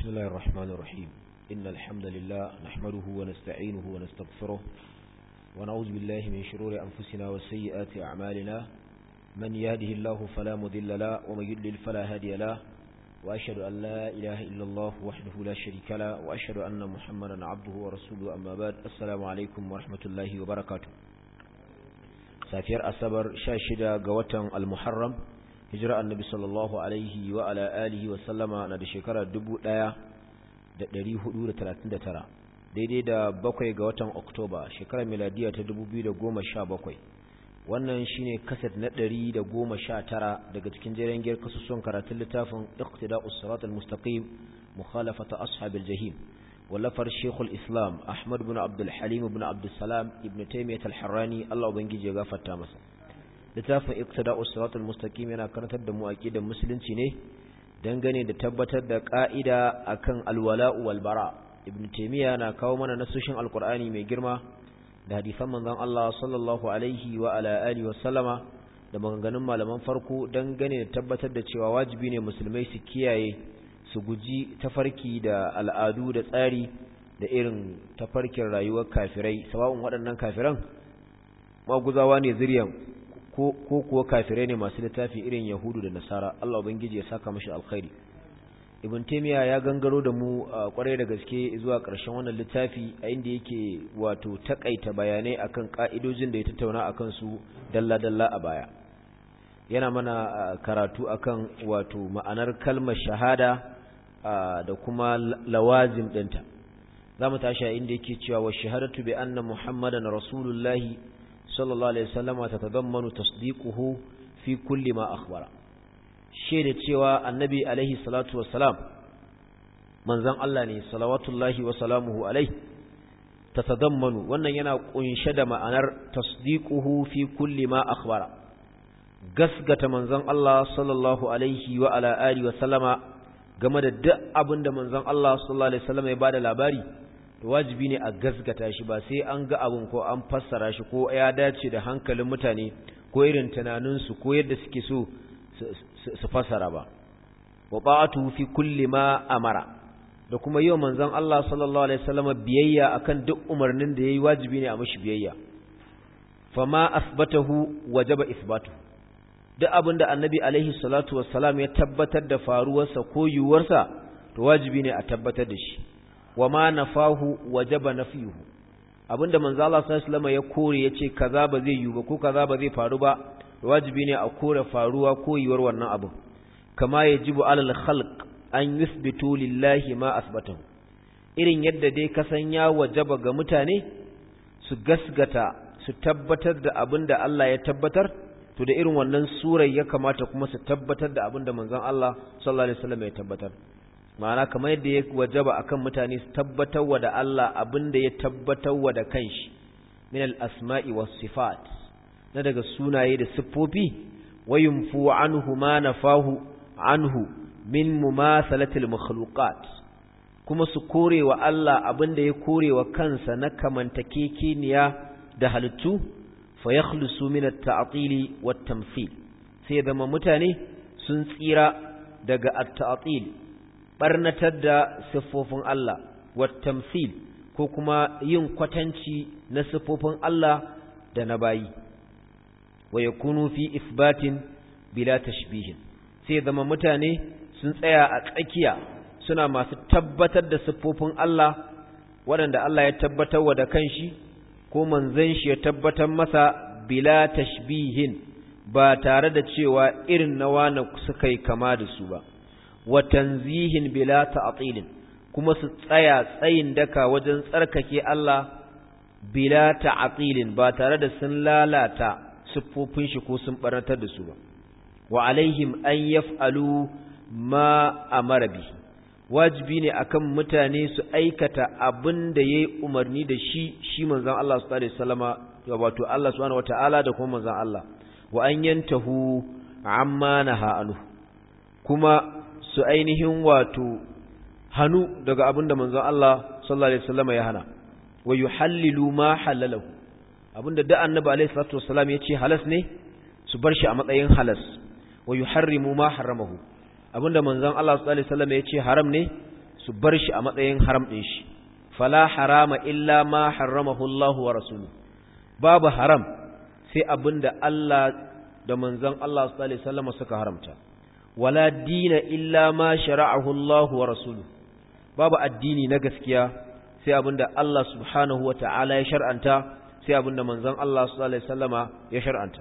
بسم الله الرحمن الرحيم إن الحمد لله نحمده ونستعينه ونستغفره ونعوذ بالله من شرور أنفسنا وسيئات أعمالنا من يهده الله فلا مذل له ومن يضلل فلا هادي له وأشهد أن لا إله إلا الله وحده لا شريك له وأشهد أن محمدا عبده ورسوله أما بعد السلام عليكم ورحمة الله وبركاته safiyar asabar sha shida ga watan almuharram hijira annabi sallallahu alaihi wa ala alihi wa sallama na da shekara dubu ɗaya da ɗari hudu da talatin da tara daidai da bakwai ga watan oktoba shekarar miladiya ta dubu biyu da goma sha bakwai wannan shine kaset na ɗari da goma sha tara daga cikin jerin giyar kasusuwan karatun littafin iqtida'us siratal mustaqim mukhalafata ashabil jahim wallafar shekul islam ahmad bin abdulhalim bin abdulsalam ibn taimiyat al-harrani allah ubangiji ya gafarta masa littafin iqtida'u siratal mustaqim yana karantar da mu aqidar musulunci ne dangane da tabbatar da ka'ida akan alwala'u wal bara ibn taymiya na kawo mana nasoshin alqur'ani mai girma da hadisan manzon Allah sallallahu alaihi wa ala alihi wa sallama da maganganun malaman farko dangane da tabbatar da cewa wajibi ne musulmai su kiyaye su guji tafarki da al'adu da tsari da irin tafarkin rayuwar kafirai sawa'un waɗannan kafiran maguzawa ne zuriyan ko kuwa kafirai ne masu littafi irin yahudu da nasara Allah ubangiji ya saka mashi alkhairi ibn taymiya ya gangaro da mu kwarai da gaske zuwa ƙarshen wannan littafi a inda yake wato takaita bayanai akan ka'idojin da ya tattauna akan su dalla dalla a baya yana mana karatu akan wato ma'anar kalmar shahada da kuma lawazim ɗinta za mu tashi a inda yake cewa wa shahadatu bi anna muhammadan rasulullahi sallallahu alaihi wasallama ta tadammanu tasdiquhu fi kulli ma akhbara shaida cewa annabi alaihi salatu wassalam manzon Allah ne salawatullahi wa salamuhu alaihi ta tadammanu wannan yana kunshe da ma'anar tasdiquhu fi kulli ma akhbara gasgata manzon Allah sallallahu alaihi wa ala alihi wa sallama game da duk abin da manzon Allah sallallahu alaihi wasallam ya bada labari to wajibi ne a gasgata shi ba sai an ga abin ko an fassara shi ko ya dace da hankalin mutane ko irin tunanin su ko yadda suke so su fassara ba wa ba'atu fi kulli ma amara da kuma yau manzon Allah sallallahu alaihi wasallam biyayya akan duk umarnin da yayi wajibi ne a mishi biyayya fama asbatahu wajaba isbatuhu duk abin da annabi alaihi salatu wassalam ya tabbatar da faruwarsa ko yiwuwarsa to wajibi ne a tabbatar da shi wa ma nafahu wajaba nafiyuhu abinda manzo Allah sallallahu alaihi ya kore yace kaza ba zai yiwu ba ko kaza ba zai faru ba to wajibi ne a kore faruwa ko yiwuwar wannan abu kama yajibu alal khalq an yuthbitu lillahi ma asbatahu irin yadda dai kasan ya wajaba ga mutane su gasgata su tabbatar da abinda Allah ya tabbatar to da irin wannan surai ya kamata kuma su tabbatar da abin da manzon Allah sallallahu alaihi wasallam ya tabbatar ma'ana kamar yadda ya wajaba akan mutane su tabbatar wa da Allah abin da ya tabbatar wa da kanshi min al-asma'i was sifat na daga sunaye da siffofi wayumfu anhu ma nafahu anhu min mumasalatil makhluqat kuma su kore wa Allah abin da ya kore wa kansa na kamantakekeniya da halittu fayakhlusu min at-ta'til wat-tamthil sai zama mutane sun tsira daga at-ta'til barnatar da siffofin Allah wat-tamthil ko kuma yin kwatanci na siffofin Allah da na bayi wa yakunu fi isbatin bila tashbih sai zama mutane sun tsaya a tsakiya suna masu tabbatar da siffofin Allah waɗanda Allah ya tabbatar wa da kanshi ko manzon shi ya tabbatar masa bila tashbihin ba tare da cewa irin na wani suka yi kama da su ba wa tanzihin bila ta'tilin kuma su tsaya tsayin daka wajen tsarkake Allah bila ta'tilin ba tare da sun lalata siffofin shi ko sun barantar da su ba wa alaihim an yaf'alu ma amara bihi wajibi ne akan mutane su aikata abin da ya yi umarni da shi shi manzan Allah su tare salama wato Allah subhanahu wata'ala da kuma manzan Allah wa an yantahu amma naha anhu kuma su ainihin wato hannu daga abin da manzan Allah sallallahu alaihi wasallam ya hana wa yuhallilu ma halalahu abinda da annabi alaihi salatu wasallam ya ce halas ne su bar shi a matsayin halas wa yuharrimu ma haramahu abinda manzon Allah sallallahu alaihi wasallam ya ce haram ne su bar shi a matsayin haram din shi fala harama illa ma harramahu Allah wa rasuluhu babu haram sai abinda Allah da manzon Allah sallallahu alaihi wasallam suka haramta wala dina illa ma shara'ahu Allah wa rasuluhu babu addini na gaskiya sai abinda Allah subhanahu wa ta'ala ya shar'anta sai abinda manzon Allah sallallahu alaihi wasallama ya shar'anta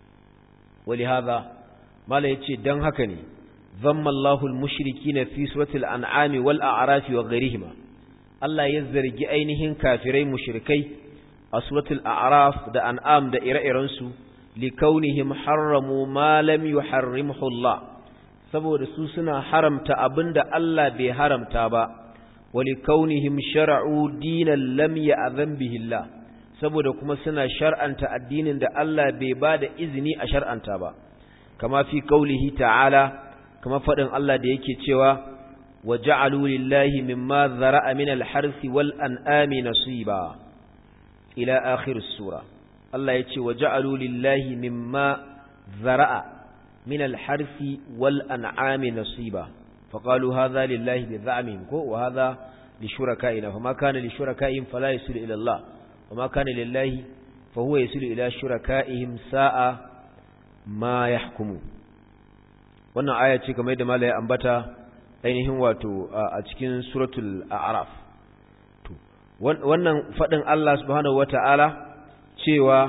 ولهذا ما لا يتي دان haka ne ذم الله المشركين في سورة الأنعام والأعراف وغيرهما Allah ya zargi ainihin kafirai mushrikai a suratul a'raf da an'am da ire-irensu likaunihim harramu ma lam yuharrimhu Allah saboda su suna haramta abinda Allah bai haramta ba wa likaunihim shar'u dinan lam ya'zan bihi Allah saboda kuma suna shar'anta addinin da Allah bai ba da izini a shar'anta ba kama fi kaulihi ta'ala kama faɗin Allah da yake cewa wa ja'alu lillahi mimma zara'a min al-harsi wal an'ami nasiba ila akhir sura Allah ya ce wa ja'alu lillahi mimma zara'a min al-harsi wal an'ami nasiba فقالوا هذا لله بزعمهم وهذا لشركائنا فما كان لشركائهم فلا يصل إلى الله وما كان لله فهو يسل إلى شركائهم ساء ما يحكمون wannan aya ce kamar yadda malai ambata ainihin wato a cikin suratul a'raf to wannan fadin Allah subhanahu wata'ala cewa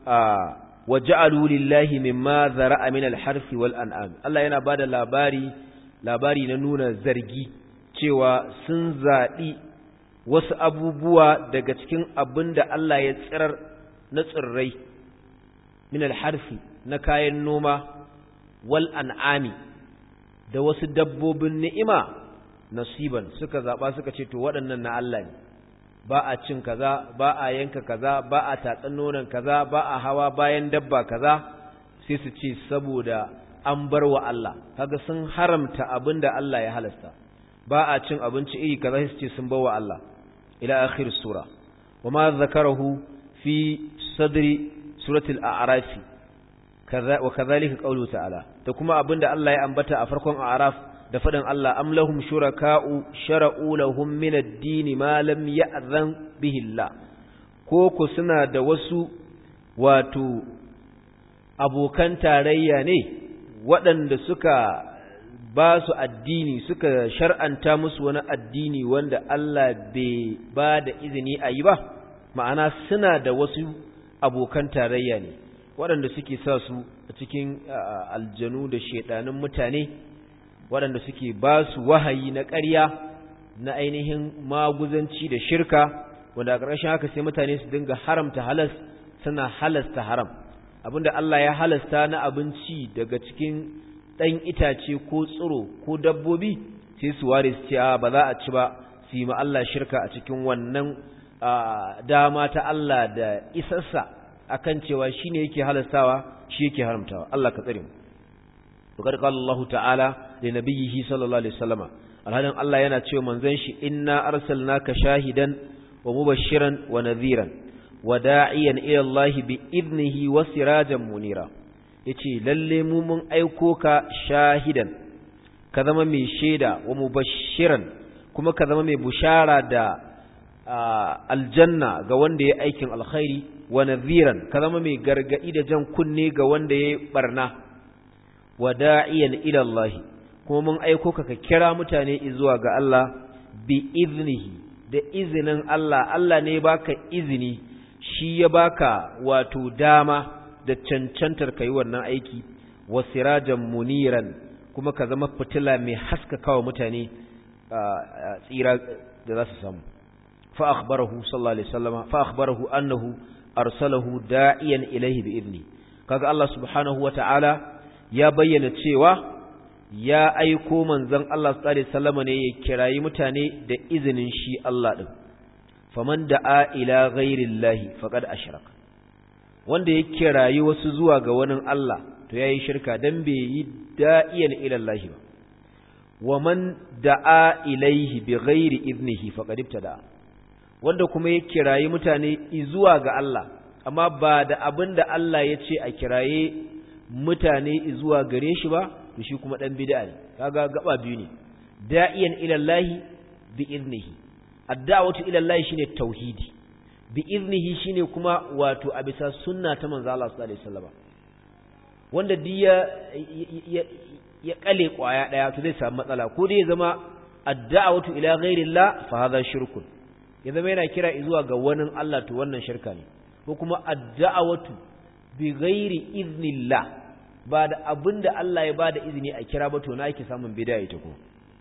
waja'alu lillahi mimma zara'a min al-harfi wal an'am Allah yana bada labari labari na nuna zargi cewa sun zaɓi wasu abubuwa daga cikin abin da Allah ya tsirar na tsirrai min alharfi na kayan noma wal an'ami da wasu dabbobin ni'ima nasiban suka zaɓa suka ce to waɗannan na Allah ne ba a cin kaza ba a yanka kaza ba a tatsan nonon kaza ba a hawa bayan dabba kaza sai su ce saboda an bar wa Allah kaga sun haramta abin da Allah ya halasta ba a cin abinci iri kaza sai su ce sun bar wa Allah ila akhir sura wama zakarahu fi sadri suratul a'raf kaza wa kadhalika qawlu ta'ala da kuma abinda Allah ya ambata a farkon a'raf da fadin Allah am lahum shuraka'u shara'u lahum min ad-din ma lam ya'zan bihi Allah ko ku suna da wasu wato abokan tarayya ne waɗanda suka ba su addini suka shar'anta musu wani addini wanda Allah bai ba da izini a yi ba ma'ana suna da wasu abokan tarayya ne waɗanda suke sa su a cikin aljanu da shaidanin mutane waɗanda suke ba su wahayi na ƙarya na ainihin maguzanci da shirka wanda a ƙarshen haka sai mutane su dinga haramta halas suna halasta haram abinda Allah ya halasta na abinci daga cikin ɗan itace ko tsiro ko dabbobi sai su ware su ce a ba za a ci ba su yi ma Allah shirka a cikin wannan dama ta Allah da isassa akan cewa shi ne yake halastawa shi yake haramtawa Allah ka tsare mu Bukar Allah ta'ala da nabiyyihi sallallahu alaihi wasallama alhalin Allah yana cewa manzon shi inna arsalnaka shahidan wa mubashiran wa nadhiran wa da'iyan ila Allah bi idnihi wa sirajan munira yace lalle mu mun aiko ka shahidan ka zama mai shaida wa mubashiran kuma ka zama mai bushara da aljanna ga wanda ya aikin alkhairi wa nadhiran ka zama mai gargadi da jan kunne ga wanda ya barna wa da'iyan ila Allah kuma mun aiko ka ka kira mutane zuwa ga Allah bi iznihi da izinin Allah Allah ne baka izini shi ya baka wato dama da cancantar kai wannan aiki wa sirajan muniran kuma ka zama fitila mai haskakawa mutane tsira da za su samu fa akhbarahu sallallahu alaihi wasallam fa akhbarahu annahu arsalahu da'iyan ilayhi bi idni kaga Allah subhanahu wata'ala ya bayyana cewa ya aiko manzon Allah sallallahu alaihi wasallam ne ya kirayi mutane da izinin shi Allah din faman da'a ila ghairillahi faqad ashraka wanda ya kirayi wasu zuwa ga wani Allah to yayi shirka dan bai yi da'iyan ila Allah ba wa man da'a ilaihi bi ghairi idnihi faqad ibtada wanda kuma ya kirayi mutane zuwa ga Allah amma ba da abin da Allah ya ce a kiraye mutane zuwa gare shi ba to shi kuma dan bid'a ne kaga gaba biyu ne da'iyan ila Allah bi iznihi ad-da'watu ila Allah shine tauhidi bi iznihi shine kuma wato a bisa sunna ta manzo Allah sallallahu alaihi wasallam wanda diya ya kale kwaya daya to zai samu matsala ko dai ya zama ad-da'watu ila ghairillah fa hadha shirkun ya zama yana kira zuwa ga wani Allah to wannan shirka ne ko kuma ad-da'watu bi ghairi iznillah ba da abinda Allah ya bada izini a kira ba to na ake samun bid'a ita ko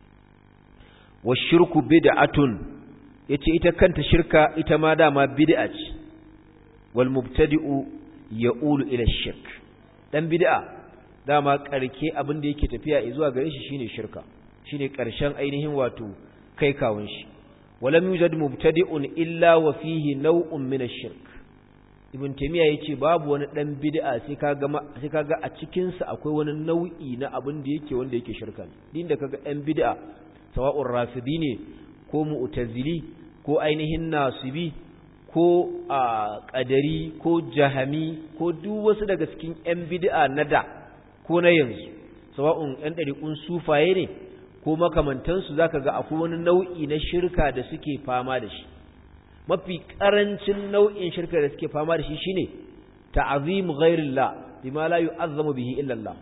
wa shirku bid'atun yace ita kanta shirka ita ma dama bid'a ce wal mubtadi'u ya'ulu ila shirk dan bid'a dama karke abin da yake tafiya zuwa gare shi shine shirka shine karshen ainihin wato kai kawun shi walam yujad mubtadi'un illa wa fihi naw'un min ash-shirk ibn taymiya yace babu wani dan bid'a sai kaga sai kaga a cikin sa akwai wani nau'i na abin da yake wanda yake shirka din da kaga dan bid'a sawa'un rafidi ne ko mu'tazili ko ainihin nasibi ko a qadari ko jahami ko duk wasu daga cikin yan bid'a na da ko na yanzu sawa'un yan dariqun sufaye ne ko makamantansu zaka ga akwai wani nau'i na shirka da suke fama da shi mafi karancin nau'in shirka da suke fama da shi shine ta'zim ghairillah bima la yu'azzamu bihi illa Allah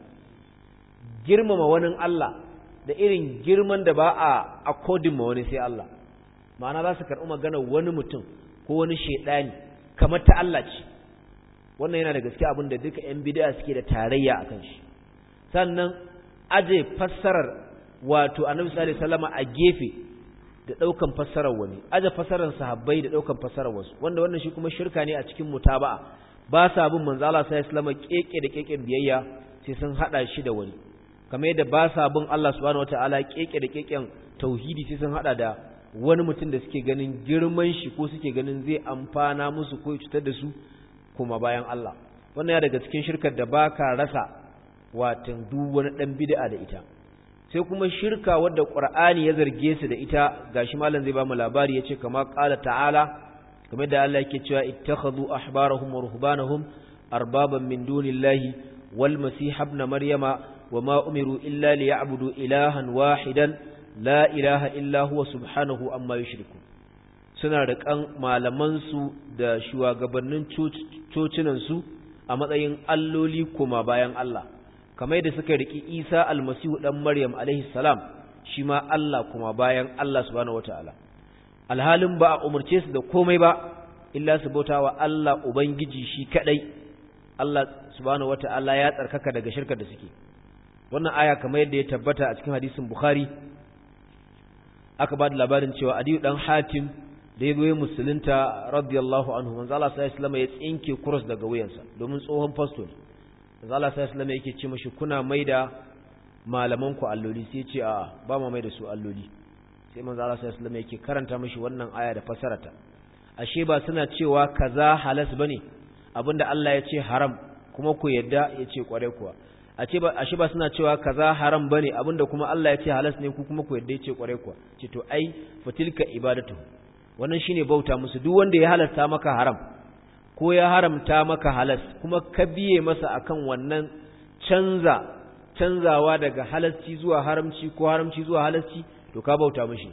girmama wani Allah da irin girman da ba a according ma wani sai Allah ma'ana za su karɓi magana wani mutum ko wani shaidani kamar ta Allah ce wannan yana da gaske abin da duka yan bid'a suke da tarayya akan shi sannan aje fassarar wato annabi sallallahu alaihi wasallam a gefe da daukan fassarar wani aje fassarar sahabbai da daukan fassarar wasu wanda wannan shi kuma shirka ne a cikin mutaba'a ba sa bin manzo Allah sallallahu alaihi wasallam keke da keken biyayya sai sun hada shi da wani kamar yadda ba sa bin Allah subhanahu wataala keke da keken tauhidi sai sun hada da wani mutum da suke ganin girman shi ko suke ganin zai amfana musu ko cutar da su kuma bayan Allah wannan ya daga cikin shirkar da baka rasa watan duk wani dan bid'a da ita sai kuma shirka wadda Qur'ani ya zarge su da ita gashi malam zai ba mu labari yace kama qala ta'ala kamar da Allah yake cewa ittakhadhu ahbarahum wa ruhbanahum arbaban min dunillahi wal masih ibn maryama wama umiru illa liya'budu ilahan wahidan la ilaha illa huwa subhanahu amma yushriku suna da kan malaman su da shugabannin cocinan su a matsayin alloli kuma bayan Allah kamar da suka riki Isa almasihu dan Maryam alaihi salam shi ma Allah kuma bayan Allah subhanahu wataala alhalin ba a umurce su da komai ba illa su bautawa Allah ubangiji shi kadai Allah subhanahu wataala ya tsarkaka daga shirkar da suke wannan aya kamar yadda ya tabbata a cikin hadisin Bukhari aka ba da labarin cewa Adiyu dan Hatim da ya goyi musulunta radiyallahu anhu manzo Allah sallallahu alaihi wasallam ya tsinke cross daga wuyansa domin tsohon pastor manzo Allah sallallahu alaihi wasallam yake ce mashi kuna maida malaman ku alloli sai ya ce a ba mu maida su alloli sai manzo Allah sallallahu alaihi wasallam yake karanta mashi wannan aya da fasarata ashe ba suna cewa kaza halas bane abinda Allah ya ce haram kuma ku yadda ya ce kware kuwa ashe ba ashe ba suna cewa kaza haram bane abinda kuma Allah ya ce halas ne ku kuma ku yadda ya ce kware kuwa ce to ai fatilka ibadatu wannan shine bauta musu duk wanda ya halasta maka haram ko ya haramta maka halas kuma ka biye masa akan wannan canza canzawa daga halasci zuwa haramci ko haramci zuwa halasci to ka bauta mishi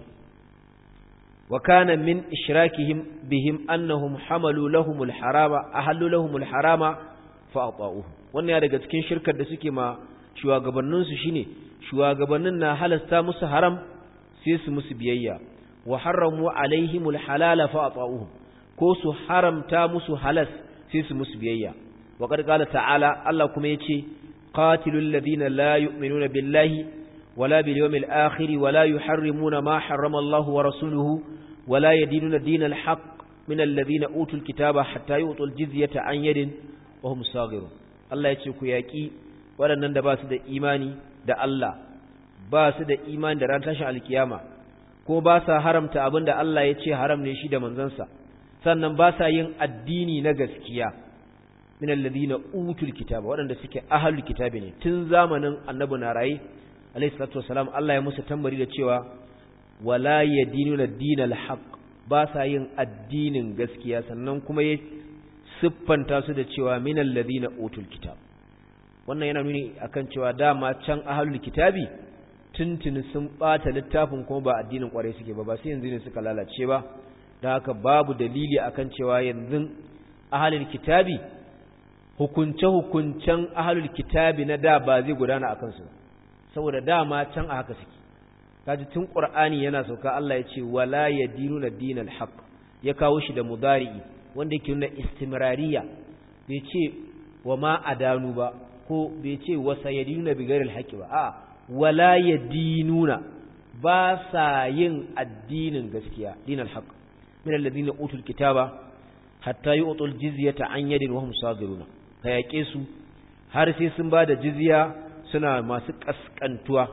wa kana min ishrakihim bihim annahum hamalu lahumul harama ahallu lahumul harama fa ata'uhu wannan ya daga cikin shirkar da suke ma shugabannin su shine shugabannin na halasta musu haram sai su musu biyayya wa harramu alaihimul halala fa ata'uhu ko su haramta musu halas sai su musu biyayya wa qad qala ta'ala Allah kuma yace qatilul ladina la yu'minuna billahi wala bil yawmil akhir wala yuharrimuna ma harrama Allah wa rasuluhu wala yadinuna dinal haqq min alladhina utul kitaba hatta yu'tul jizyata an yadin wa hum saghirun Allah yace ku yaki waɗannan da ba su da imani da Allah ba su da imani da ran tashin alkiyama ko ba sa haramta abinda Allah ya ce haram ne shi da manzansa sannan ba sa yin addini na gaskiya min alladhina utul kitaba waɗanda suke ahlul kitabi ne tun zamanin annabi na rayi alayhi salatu wasalam Allah ya musu tambari da cewa wala yadinuna dinal haqq ba sa yin addinin gaskiya sannan kuma ya siffanta su da cewa min alladhina utul kitab wannan yana nuni akan cewa dama can ahlul kitabi tuntuni sun bata littafin kuma ba addinin kwarai suke ba ba sai yanzu ne suka lalace ba da haka babu dalili akan cewa yanzu ahalul kitabi hukunce-hukuncen ahalul kitabi na da ba zai gudana a kansu saboda dama can a haka suke kaji tun qur'ani yana sauka Allah ya ce wala yadinuna dinal haqq ya kawo shi da mudari'i wanda yake nuna istimrariya bai ce wa ma adanu ba ko bai ce wa sayadinuna bi ghairil haqqi ba a wala yadinuna ba sa yin addinin gaskiya dinal haqq min alladhina utul kitaba hatta yu'tul jizyata an yadin wa hum sagiruna ka yaƙe su har sai sun ba da jizya suna masu ƙasƙantuwa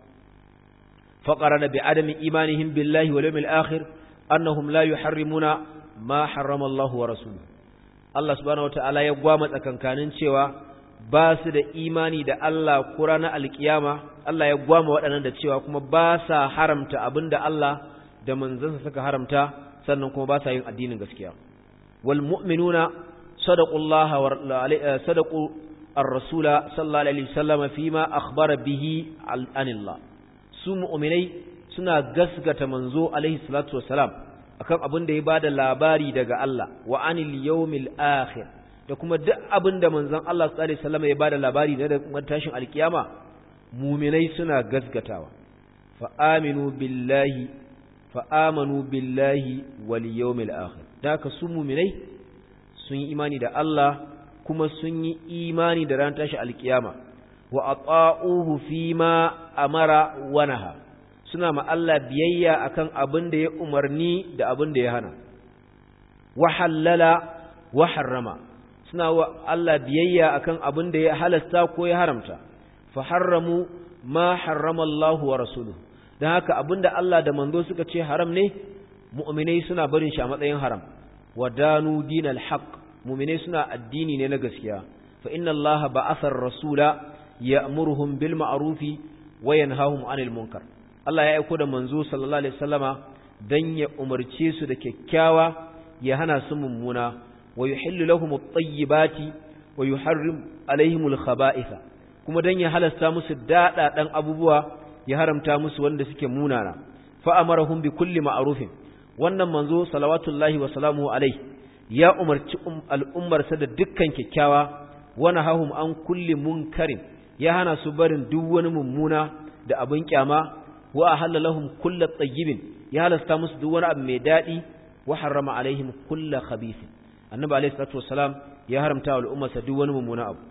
faƙara da bi adamin imanihim billahi wal yawmil akhir annahum la yuharrimuna ma harrama Allah wa rasuluhu Allah subhanahu wataala ya gwama tsakankanin cewa ba su da imani da Allah ko ranar alkiyama Allah ya gwama waɗannan da cewa kuma ba sa haramta abinda Allah da manzansa suka haramta sannan kuma ba sa yin addinin gaskiya wal mu'minuna صدقوا الله صدقوا الرسول صلى الله عليه وسلم فيما أخبر به عن الله su mu'minai suna gasgata manzo alaihi salatu wassalam akan abin da ya bada labari daga Allah wa anil yawmil akhir da kuma duk abin da manzon Allah sallallahu alaihi wasallam ya bada labari da tashin alkiyama mu'minai suna gasgatawa fa aminu billahi fa amanu billahi wal yawmil akhir da ka su mu'minai sun yi imani da Allah kuma sun yi imani da ran tashi alkiyama wa ata'uhu fima amara wa naha suna ma Allah biyayya akan abin da ya umarni da abin da ya hana wa halala wa harrama suna wa Allah biyayya akan abin da ya halasta ko ya haramta fa harramu ma harrama Allah wa rasuluhu dan haka abin da Allah da manzo suka ce haram ne mu'minai suna barin shi a matsayin haram ودانوا دين الحق مؤمنين سنا الدين ne na gaskiya fa inna allaha ba'atha ar-rasula ya'muruhum bil ma'ruf wa yanhahum 'anil munkar Allah ya aika da manzo sallallahu alaihi wasallama dan ya umarce su da kyakkyawa ya hana su mummuna wa yuhillu lahum at-tayyibati wa yuharrim alaihim al-khaba'itha kuma dan ya halasta musu dada dan abubuwa ya haramta musu wanda suke munana fa amarahum bi kulli ma'rufin wannan manzo salawatullahi wa salamuhu alaihi ya umarci al'ummarsa da dukkan kyakkyawa wani hahum an kulli munkarin ya hana su barin duk wani mummuna da abin kyama wa ahalla lahum kullu tayyibin ya halasta musu duk wani abu mai dadi wa harrama alaihim kullu khabithin annabi alaihi salatu wassalam ya haramta wa al'ummarsa duk wani mummuna abu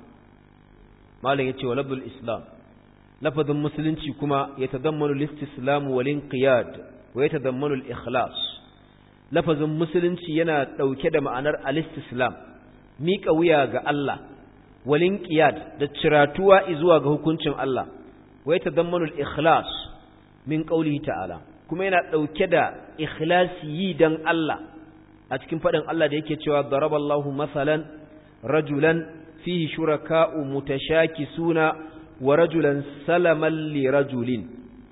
malam yace wa labdul islam lafazin musulunci kuma ya tadammanu listislamu wal inqiyad wa ya tadammanu al ikhlas lafazin musulunci yana ɗauke da ma'anar alistislam miƙa wuya ga Allah walin qiyad da ciratuwa zuwa ga hukuncin Allah wa yatadammanu al-ikhlas min qawlihi ta'ala kuma yana ɗauke da ikhlasi yi dan Allah a cikin faɗin Allah da yake cewa daraballahu masalan rajulan fihi shuraka'u mutashakisuna wa rajulan salaman li rajulin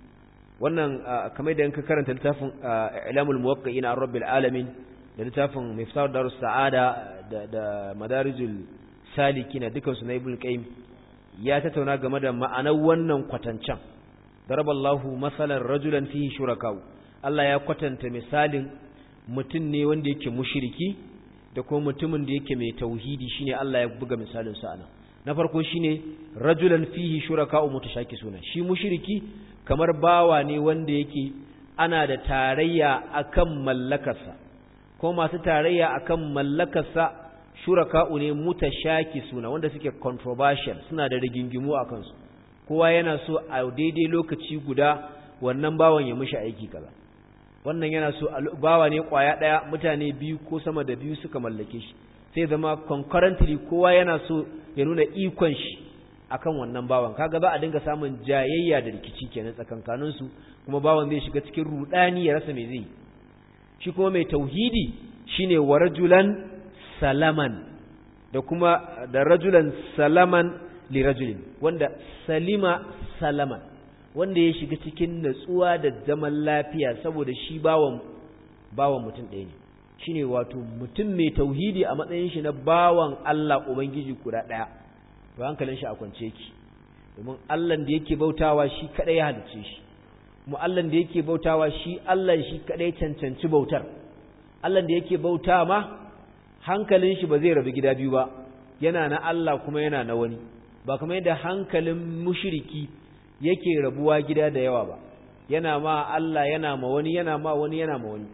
wannan kamar da yanka karanta littafin ilamul muwaqqi'ina an rabbil alamin da littafin miftah darus sa'ada da da madarijul salikina dukan su na ibn qayyim ya tattauna game da ma'anar wannan kwatancan daraballahu masalan rajulan fihi shuraka'u Allah ya kwatanta misalin mutum ne wanda yake mushriki da kuma mutumin da yake mai tauhidi shine Allah ya buga misalin sa anan na farko shine rajulan fihi shuraka'u mutashakisuna shi mushriki kamar bawa ne wanda yake ana da tarayya akan mallakarsa ko masu tarayya akan mallakarsa shuraka'u ne mutashakisuna wanda suke controversial suna da rigingimu a kansu kowa yana so a daidai lokaci guda wannan bawan ya mishi aiki kaza wannan yana so bawa ne kwaya daya mutane biyu ko sama da biyu suka mallake shi sai zama concurrently kowa yana so ya nuna ikon shi akan wannan bawan kaga za a dinga samun jayayya da rikici kenan tsakankanin su kuma bawan zai shiga cikin rudani ya rasa me zai shi kuma mai tauhidi shine wa rajulan salaman da kuma da rajulan salaman li rajulin wanda salima salaman wanda ya shiga cikin natsuwa da zaman lafiya saboda shi bawan bawan mutum ɗaya ne shine wato mutum mai tauhidi a matsayin shi na bawan Allah ubangiji guda ɗaya to hankalin shi a kwance yake domin Allah da yake bautawa shi kadai ya halice shi mu Allah da yake bautawa shi Allah shi kadai cancanci bautar Allah da yake bauta ma hankalin shi ba zai rabu gida biyu ba yana na Allah kuma yana na wani ba kamar yadda hankalin mushriki yake rabuwa gida da yawa ba yana ma Allah yana ma wani yana ma wani yana ma wani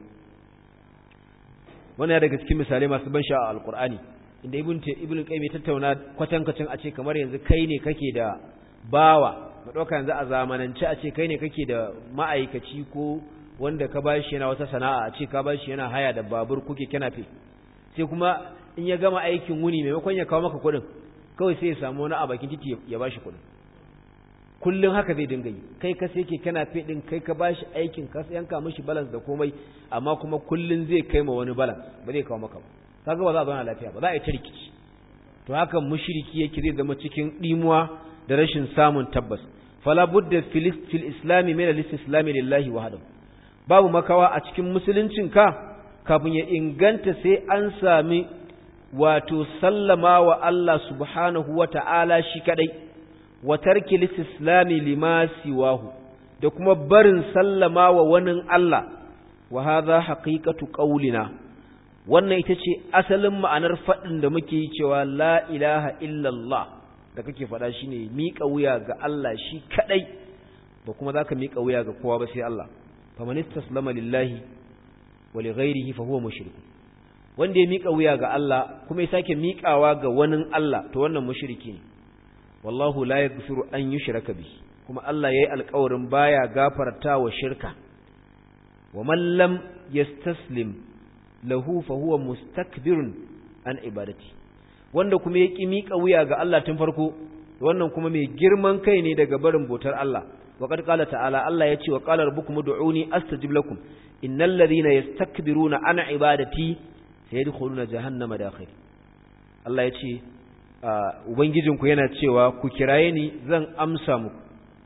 wannan daga cikin misalai masu ban sha'a alqur'ani inda ibn ibn qayyim ya tattauna kwatankwacin a ce kamar yanzu kai ne kake da bawa mu dauka yanzu a zamanance a ce kai ne kake da ma'aikaci ko wanda ka bashi yana wata sana'a a ce ka bashi yana haya da babur kuke kana fe sai kuma in ya gama aikin wuni maimakon ya kawo maka kuɗin kawai sai ya samu wani a bakin titi ya bashi kuɗin kullum haka zai dinga yi kai ka sai ke kana fe din kai ka bashi aikin ka yanka mishi balance da komai amma kuma kullum zai kai ma wani balance ba zai kawo maka ba kaga ba za a zauna lafiya ba za a yi ta rikici to haka mushriki yake zai zama cikin dimuwa da rashin samun tabbas fala budda fil islami min al islami lillahi wahdahu babu makawa a cikin musuluncin ka kafin ya inganta sai an sami wato sallama wa Allah subhanahu wata'ala shi kadai wa tarki islami lima siwahu da kuma barin sallama wa wani Allah wa hadha haqiqatu qawlina wannan ita ce asalin ma'anar faɗin da muke yi cewa la ilaha illallah da kake faɗa shi ne miƙa wuya ga Allah shi kaɗai ba kuma za ka miƙa wuya ga kowa ba sai Allah faman istaslama lillahi wa li ghairihi fa huwa mushrik wanda ya miƙa wuya ga Allah kuma ya sake miƙawa ga wani Allah to wannan mushriki ne wallahu la yaghfiru an yushraka bihi kuma Allah yayi alƙawarin baya gafarta wa shirka wa man lam yastaslim lahu fa huwa mustakbirun an ibadati wanda kuma ya ki miƙa wuya ga Allah tun farko wannan kuma mai girman kai ne daga barin bautar Allah wa qad qala ta'ala Allah yace wa qala rabbukum ud'uni astajib lakum innal ladhina yastakbiruna an ibadati sayadkhuluna jahannama dakhil Allah yace ubangijinku yana cewa ku kiraye ni zan amsa muku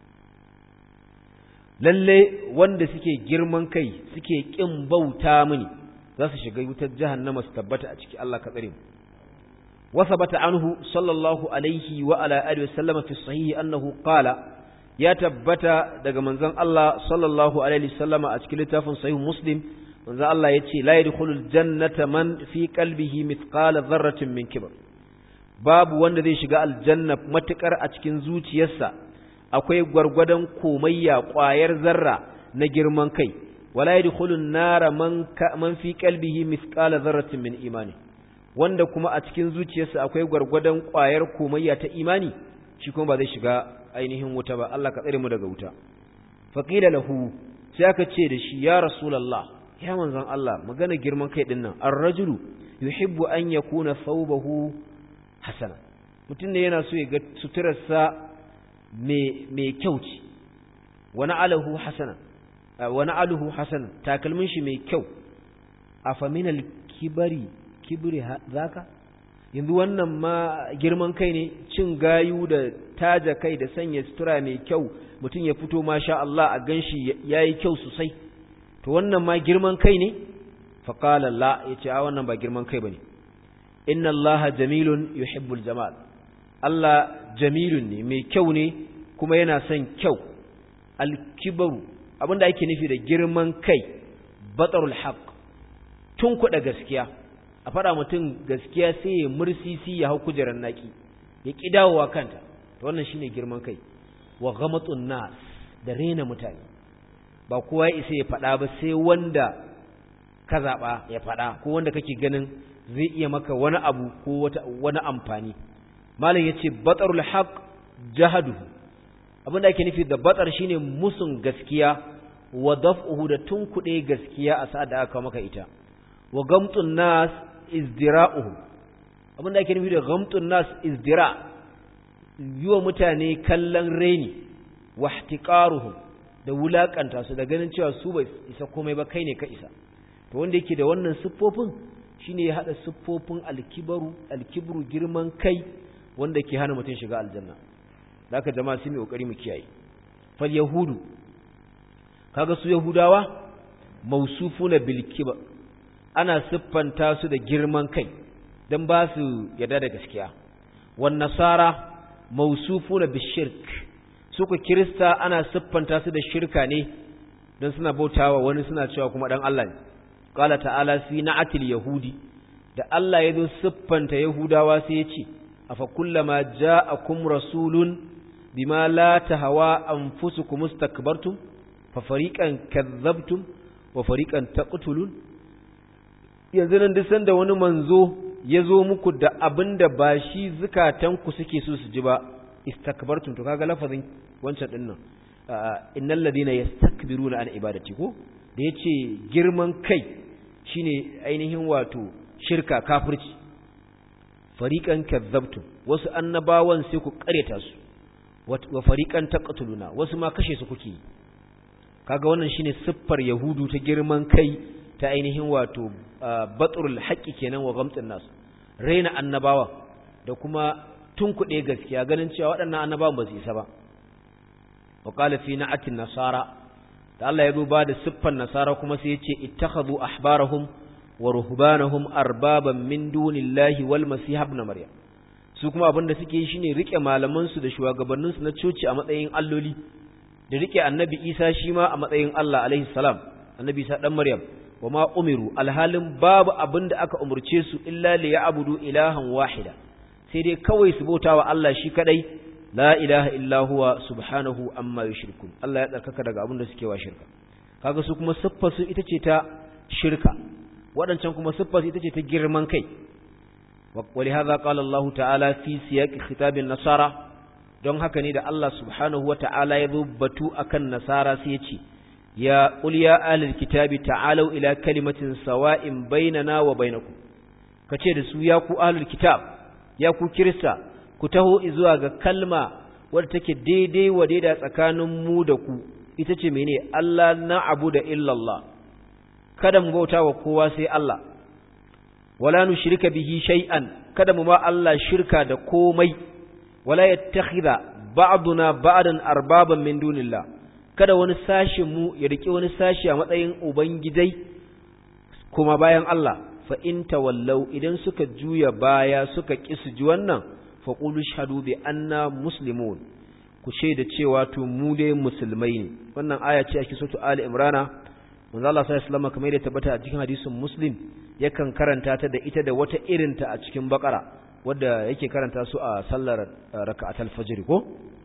lalle wanda suke girman kai suke kin bauta mini za su shiga wutar jahannama su tabbata a ciki Allah ka tsare mu wa sabata anhu sallallahu alaihi wa ala alihi wasallam fi sahihi annahu qala ya tabbata daga manzon Allah sallallahu alaihi wasallama a cikin littafin sahih muslim manzon Allah yace la yadkhulul jannata man fi qalbihi mithqala dharratin min kibr babu wanda zai shiga aljanna matukar a cikin zuciyarsa akwai gwargwadon komayya ƙwayar zarra na girman kai wala yadkhulun nara man man fi qalbihi mithqala dharratin min imani wanda kuma a cikin zuciyarsa akwai gwargwadon ƙwayar komayya ta imani shi kuma ba zai shiga ainihin wuta ba Allah ka tsare mu daga wuta faqila lahu sai aka ce da shi ya rasulullah ya manzon Allah magana girman kai din nan ar-rajulu yuhibbu an yakuna thawbahu hasana mutum ne yana so ya ga suturarsa mai kyau ce wani alahu hasana wani aluhu hasana takalmin shi mai kyau a faminal kibari kibiri zaka yanzu wannan ma girman kai ne cin gayu da taja kai da sanya sutura mai kyau mutum ya fito masha Allah a ganshi yayi kyau sosai to wannan ma girman kai ne faqala la yace a wannan ba girman kai bane inna allaha jamilun yuhibbul jamal Allah jamilun ne mai kyau ne kuma yana son kyau alkibaru abinda ake nufi da girman kai batarul haq tun kuɗa gaskiya a faɗa mutum gaskiya sai ya mursisi ya hau kujerar naki ya ƙi dawowa kanta to wannan shine girman kai wa ghamatun nas da rena mutane ba kowa ya isa ya faɗa ba sai wanda ka zaɓa ya faɗa ko wanda kake ganin zai iya maka wani abu ko wata wani amfani malam yace batarul haq jahaduhu abinda ake nufi da batar shine musun gaskiya wa daf'uhu da tunkuɗe gaskiya a sa'ad da aka maka ita wa gamtun nas izdira'uhu abinda ake nufi da gamtun nas izdira yiwa mutane kallon reni wa ihtiqaruhum da wulakanta su da ganin cewa su bai isa komai ba kai ne ka isa to wanda yake da wannan siffofin shine ya hada siffofin alkibaru alkibru girman kai wanda ke hana mutum shiga aljanna zaka jama'a sai mu kokari mu kiyaye fal yahudu kaga su yahudawa mausufuna bil kibar ana siffanta su da girman kai dan ba su yarda da gaskiya wan nasara mausufuna bil shirk su ku kirista ana siffanta su da shirka ne don suna bautawa wani suna cewa kuma dan Allah ne qala ta'ala fi na'atil yahudi da Allah ya zo siffanta yahudawa sai ya ce afa kullama ja'akum rasulun bima la tahawa anfusukum istakbartum fa fariqan kadzabtum wa fariqan taqtulun yanzu nan duk sanda wani manzo ya zo muku da abinda ba shi zukatanku suke so su ji ba istakbartum to kaga lafazin wancan din nan innal ladina yastakbiruna an ibadati ko da yace girman kai shine ainihin wato shirka kafirci fariqan kadzabtum wasu annabawan sai ku kareta su wa fariqan taqtuluna wasu ma kashe su kuke kaga wannan shine siffar yahudu ta girman kai ta ainihin wato batrul haqqi kenan wa gamtsin nas raina annabawa da kuma tunkuɗe gaskiya ganin cewa waɗannan annabawan ba su isa ba wa qala fi na'atin nasara da Allah ya zo ba da siffar nasara kuma sai ya ce ittakhadhu ahbarahum wa ruhbanahum arbaban min dunillahi wal masih ibn maryam su kuma abin da suke yi shine rike malaman su da shugabannin su na coci a matsayin alloli da rike annabi Isa shi ma a matsayin Allah alaihi salam annabi Isa dan maryam wama umiru alhalin babu abin da aka umurce su illa li ya'budu ilahan wahida sai dai kawai su bautawa Allah shi kadai la ilaha illa huwa subhanahu amma yushrikun Allah ya tsarkaka daga abin da suke wa shirka kaga su kuma siffar su ita ce ta shirka waɗancan kuma siffar ita ce ta girman kai ولهذا قال الله تعالى في سياق خطاب النصارى don haka ne da Allah subhanahu wa ta'ala ya zo batu akan nasara sai ya ce ya qul ya ahlul kitabi ta'alu ila kalimatin sawa'in bainana wa bainakum kace da su ya ku ahlul kitab ya ku kirista ku taho zuwa ga kalma wadda take daidai wa daida tsakanin mu da ku ita ce mene Allah na'budu illa Allah kada mu bauta wa kowa sai Allah wala nushrika bihi shay'an kada mu ma Allah shirka da komai wala yattakhidha ba'duna ba'dan arbaban min dunillah kada wani sashin mu ya rike wani sashi a matsayin ubangijai kuma bayan Allah fa in tawallau idan suka juya baya suka kisu ji wannan fa qulu shahadu bi anna muslimun ku shaida cewa to mu dai musulmai ne wannan aya ce a cikin sura Ali Imrana manzo Allah sallallahu alaihi wasallam kamar da tabbata a cikin hadisin Muslim yakan karanta ta da ita da wata irinta a cikin bakara wadda yake karanta su a sallar raka'atul fajr ko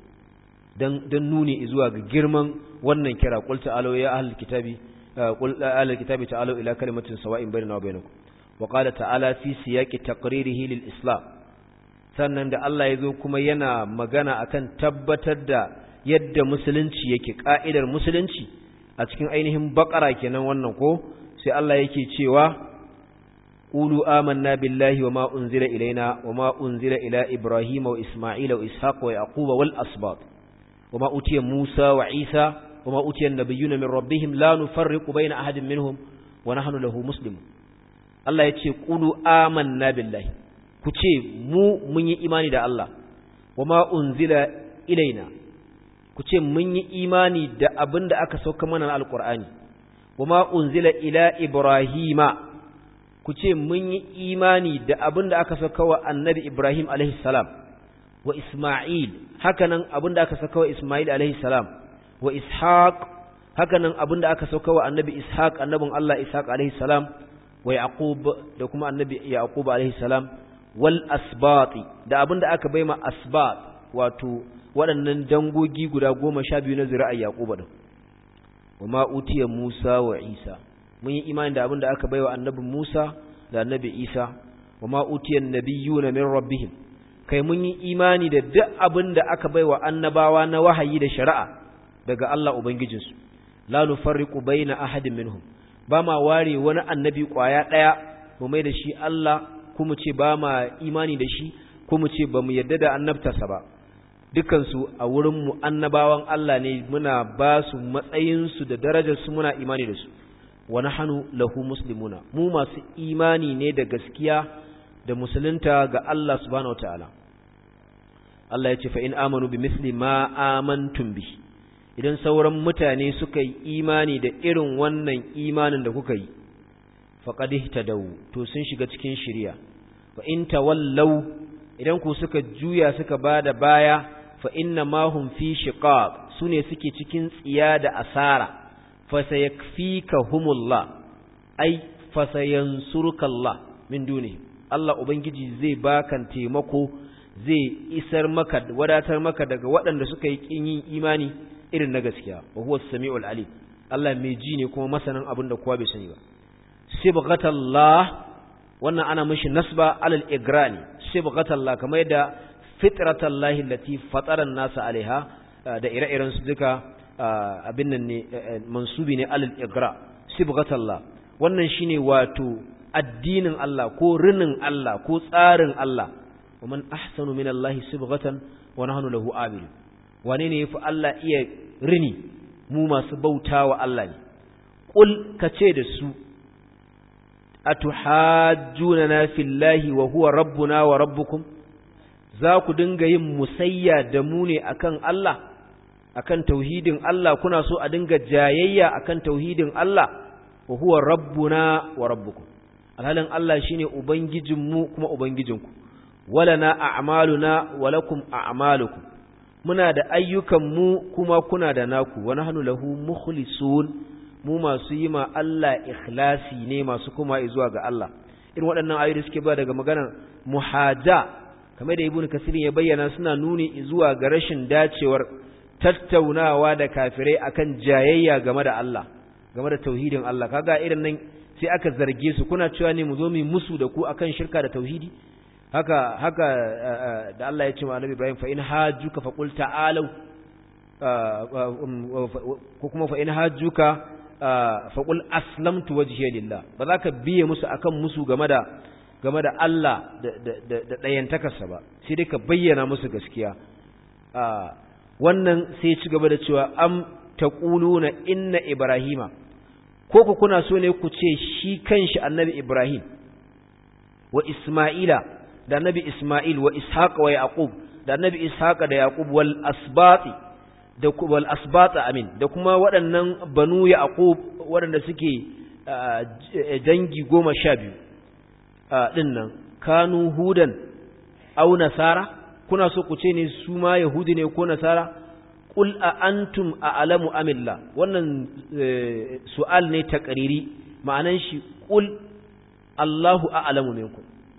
dan dan nuni zuwa ga girman wannan kira qul ta'alu ya ahlul kitabi qul ahlul kitabi ta'alu ila kalimatin sawa'in bainana wa bainakum wa qala ta'ala fi siyaqi taqririhi lil islam sannan da Allah yazo kuma yana magana akan tabbatar da yadda musulunci yake ka'idar musulunci a cikin ainihin bakara kenan wannan ko sai Allah yake cewa قولوا آمنا بالله وما أنزل إلينا وما أنزل إلى إبراهيم وإسماعيل وإسحاق ويعقوب والأسباط وما أتي موسى وعيسى وما أتي النبيون من ربهم لا نفرق بين أحد منهم ونحن له مسلم الله يتي قولوا آمنا بالله كتي مو من إيماني دا الله وما أنزل إلينا كتي من إيماني دا أبند أكسوك من القرآن وما أنزل إلى إبراهيم ku ce mun yi imani da abin da aka saka wa annabi Ibrahim salam wa Ismail hakanan abin da aka saka wa Ismail salam wa Ishaq hakanan abin da aka saka wa annabi Ishaq annabin Allah Ishaq salam wa Yaqub da kuma annabi Yaqub salam wal asbati da abin da aka baima asbat wato waɗannan dangogi guda goma sha biyu na zuri'ar Yaqub din wa ma utiya Musa wa Isa mun yi imani da abin da aka baiwa annabi Musa da annabi Isa wa ma utiyan nabiyuna min rabbihim kai mun yi imani da duk abin da aka baiwa annabawa na wahayi da shari'a daga Allah ubangijinsu la nufarriqu baina ahadin minhum ba ma ware wani annabi kwaya daya mu mai da shi Allah kuma ce ba ma imani da shi kuma ce ba mu yadda da annabtarsa ba dukansu a wurin mu annabawan Allah ne muna ba su matsayinsu da darajarsu muna imani da su wa nahnu lahu muslimuna mu masu imani ne da gaskiya da musulunta ga Allah subhanahu wataala Allah ya ce fa in amanu bi misli ma amantum bi idan sauran mutane suka yi imani da irin wannan imanin da kuka yi faqad ihtadaw to sun shiga cikin shari'a wa in tawallaw idan ku suka juya suka bada baya fa inna ma hum fi shiqaq sune suke cikin tsiya da asara fa sayakfikahumullah ai fa sayansurukallah min duni Allah ubangiji zai bakan taimako zai isar maka wadatar maka daga waɗanda suka yi kin yin imani irin na gaskiya wa huwa as-sami'ul alim Allah mai ji ne kuma masanin abin da kowa bai sani ba sibghatallah wannan ana mishi nasba alal igrani sibghatallah kamar yadda fitratallahi allati fatara an-nasa alaiha da ire-iren su duka abin nan ne mansubi ne alal igra sibghatallah wannan shine wato addinin Allah ko rinin Allah ko tsarin Allah wa man ahsanu minallahi sibghatan wa nahnu lahu abidun wane ne yafi Allah iya rini mu masu bautawa Allah ne qul kace da su atuhajjunana fillahi wa huwa rabbuna wa rabbukum za ku dinga yin musayya da mu ne akan Allah akan tauhidin Allah kuna so a dinga jayayya akan tauhidin Allah wa huwa rabbuna wa rabbukum alhalin Allah shine ubangijinmu kuma ubangijinku walana a'maluna wa lakum a'malukum muna da ayyukan mu kuma kuna da naku wa nahnu lahu mukhlisun mu masu yi ma Allah ikhlasi ne masu kuma zuwa ga Allah irin waɗannan ayoyi suke ba daga maganar muhaja kamar da ibnu kasir ya bayyana suna nuni zuwa ga rashin dacewar tattaunawa da kafirai akan jayayya game da Allah game da tauhidin Allah kaga irin nan sai aka zarge su kuna cewa ne mu zo mu musu da ku akan shirka da tauhidi haka haka da Allah ya ce wa Annabi Ibrahim fa in hajjuka fa qul ta'alu ko kuma fa in hajjuka fa qul aslamtu wajhiya lillah ba za ka biye musu akan musu game da game da Allah da da dayantakarsa ba sai dai ka bayyana musu gaskiya wannan sai ci gaba da cewa am taquluna inna ibrahima ko ku kuna so ne ku ce shi kanshi annabi Ibrahim wa Isma'ila da annabi Isma'il wa Ishaq wa Yaqub da annabi Ishaq da Yaqub wal asbati da wal asbata amin da kuma waɗannan banu Yaqub waɗanda suke dangi goma sha biyu ɗin nan kanu hudan au nasara kuna so ku ce ne su ma yahudi ne ko nasara qul a antum a'lamu amilla wannan su'al ne taqriri ma'anan shi qul Allahu a'lamu minkum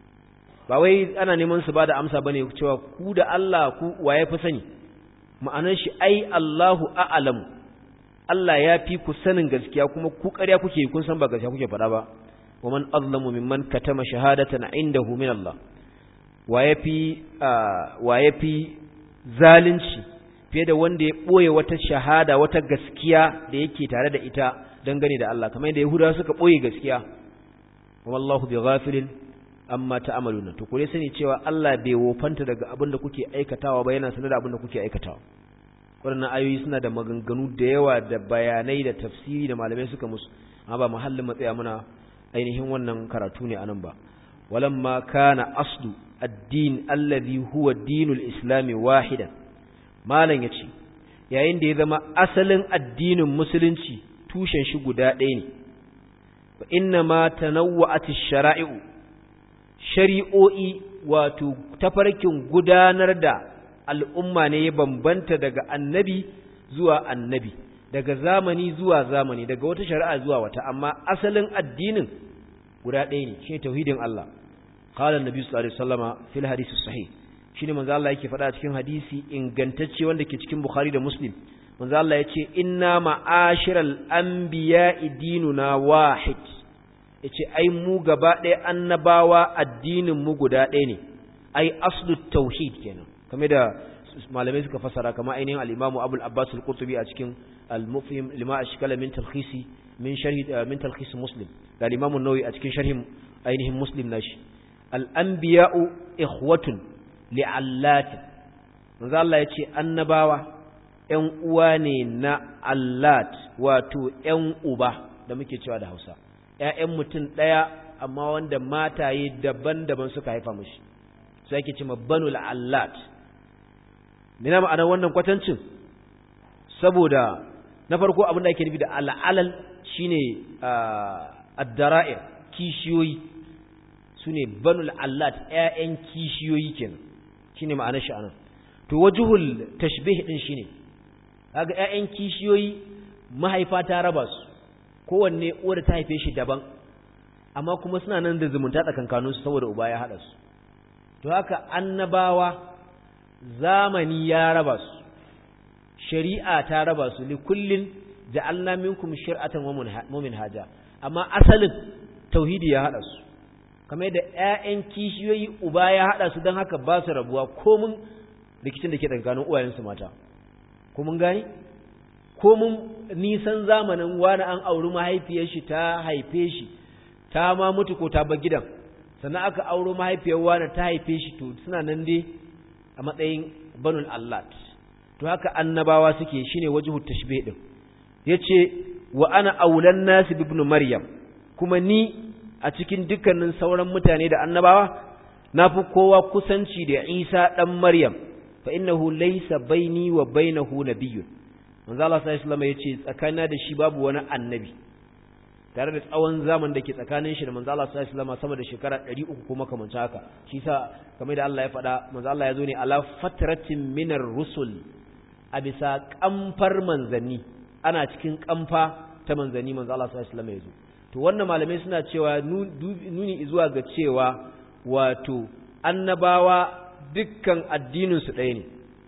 ba wai ana neman su bada amsa bane cewa ku da Allah ku waye fi sani ma'anan shi ai Allahu a'lamu Allah ya fi ku sanin gaskiya kuma ku ƙarya kuke kun san ba gaskiya kuke faɗa ba wa man azlamu mimman katama shahadatan indahu min Allah waye fi waye fi zalunci fiye da wanda ya ɓoye wata shahada wata gaskiya da yake tare da ita dangane da Allah kamar yadda Yahudawa suka ɓoye gaskiya wallahu bi ghafilin amma ta'maluna to kure sani cewa Allah bai wofanta daga abin da kuke aikatawa ba yana sanar da abin da kuke aikatawa waɗannan ayoyi suna da maganganu da yawa da bayanai da tafsiri da malamai suka musu amma ba muhallin matsaya muna ainihin wannan karatu ne anan ba walamma kana aslu ad-din alladhi huwa dinul islami wahidan malam ya ce yayin da ya zama asalin addinin musulunci tushen shi guda ɗaya ne ba inna ma tanawwa'at shara'i'u shari'o'i wato tafarkin gudanar da al'umma ne ya bambanta daga annabi zuwa annabi daga zamani zuwa zamani daga wata shari'a zuwa wata amma asalin addinin guda ɗaya ne shi tauhidin Allah qala annabi sallallahu alaihi wasallama fil hadith sahih shine manzo Allah yake faɗa cikin hadisi ingantacce wanda ke cikin Bukhari da Muslim manzo Allah yace inna ma'ashiral anbiya'i dinuna wahid yace ai mu gaba ɗaya annabawa addinin mu guda ɗaya ne ai aslut tauhid kenan kamar da malamai suka fasara kamar ainihin al-Imam Abu al-Abbas al-Qurtubi a cikin al-Mufhim lima ashkala min talkhisi min sharhi min talkhis Muslim da al-Imam an-Nawawi a cikin sharhin ainihin Muslim nashi al-anbiya'u ikhwatun li'allatin manzo Allah ya ce annabawa ƴan uwa ne na allat wato ƴan uba da muke cewa da Hausa ƴaƴan mutum ɗaya amma wanda mataye daban-daban suka haifa mishi sai ake cewa banul allat mina ma'ana wannan kwatancin saboda na farko abin da ake nufi da al'alal shine ad-dara'ir kishiyoyi sune banul allat ƴaƴan kishiyoyi kenan shine ma'anar shi anan to wajhul tashbih din shine kaga ƴaƴan kishiyoyi mahaifa ta raba su kowanne uwar ta haife shi daban amma kuma suna nan da zumunta tsakankanin su saboda uba ya hada su to haka annabawa zamani ya raba su shari'a ta raba su li kullin ja'alna minkum shir'atan wa minhaja amma asalin tauhidi ya hada su kamar da ƴaƴan kishiyoyi uba ya hada su don haka ba su rabuwa komun rikicin da ke tsakanin uwayensu mata ko mun gani ko mun nisan zamanin wani an auri mahaifiyar shi ta haife shi ta ma mutu ko ta bar gidan sannan aka auro mahaifiyar wani ta haife shi to suna nan dai a matsayin banul allat to haka annabawa suke shine wajhu tashbih din yace wa ana aulan nas ibn maryam kuma ni a cikin dukkanin sauran mutane da annabawa nafi kowa kusanci da Isa dan Maryam fa innahu laysa baini wa bainahu nabiyyun manzo Allah sallallahu alaihi wasallam yace tsakanina da shi babu wani annabi tare da tsawon zaman da ke tsakanin shi da manzo Allah sallallahu alaihi wasallam sama da shekara 300 kuma kamar haka shi sa kamar da Allah ya faɗa manzo Allah ya zo ne ala fatratin minar rusul a bisa kamfar manzanni ana cikin kamfa ta manzanni manzo Allah sallallahu alaihi wasallam ya zo to wannan malamai suna cewa nuni zuwa ga cewa wato annabawa dukkan addinin su ɗaya ne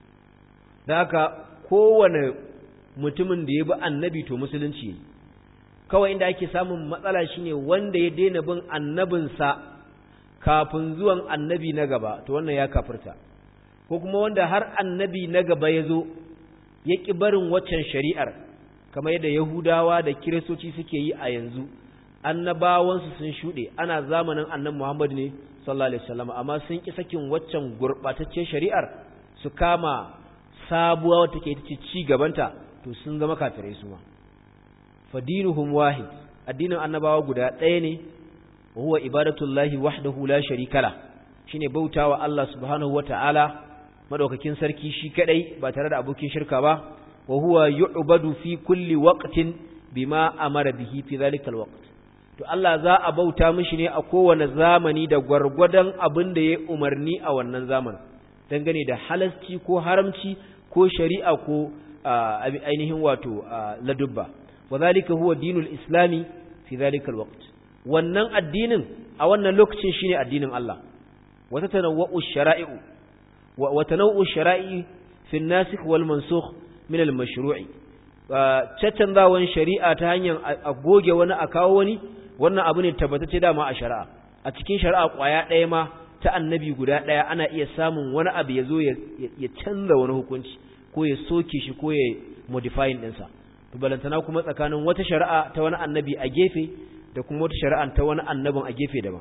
da haka kowane mutumin da ya bi annabi to musulunci ne kawai inda ake samun matsala shine wanda ya daina bin annabinsa kafin zuwan annabi na gaba to wannan ya kafirta ko kuma wanda har annabi na gaba ya zo ya ƙi barin waccan shari'ar kamar yadda yahudawa da kiristoci suke yi a yanzu annabawansu sun shuɗe ana zamanin annan muhammad ne sallallahu alaihi wasallam amma sun ƙi sakin waccan gurɓataccen shari'ar su kama sabuwa wata ke ci gabanta to sun zama kafirai su ma fadinuhum wahid addinin annabawa guda ɗaya ne wa huwa ibadatullahi wahdahu la sharika la shine bautawa Allah subhanahu wata'ala madaukakin sarki shi kadai ba tare da abokin shirka ba wa huwa yu'badu fi kulli waqtin bima amara bihi fi zalikal waqt to Allah za a bauta mishi ne a kowane zamani da gwargwadon abin da ya umarni a wannan zamanin dangane da halasci ko haramci ko shari'a ko ainihin wato ladubba وذلك هو دين الإسلام في ذلك الوقت wannan addinin a wannan lokacin shine addinin Allah wata tanawwa'u shara'i'u wa tanawwa'u shara'i fi an-nasikh wal mansukh min al-mashru'i caccanzawan shari'a ta hanyar a goge wani a kawo wani wannan abu ne tabbatacce dama a shari'a a cikin shari'a kwaya ɗaya ma ta annabi guda ɗaya ana iya samun wani abu ya zo ya canza wani hukunci ko ya soke shi ko ya modifying ɗinsa to balantana kuma tsakanin wata shari'a ta wani annabi a gefe da kuma wata shari'a ta wani annabin a gefe daban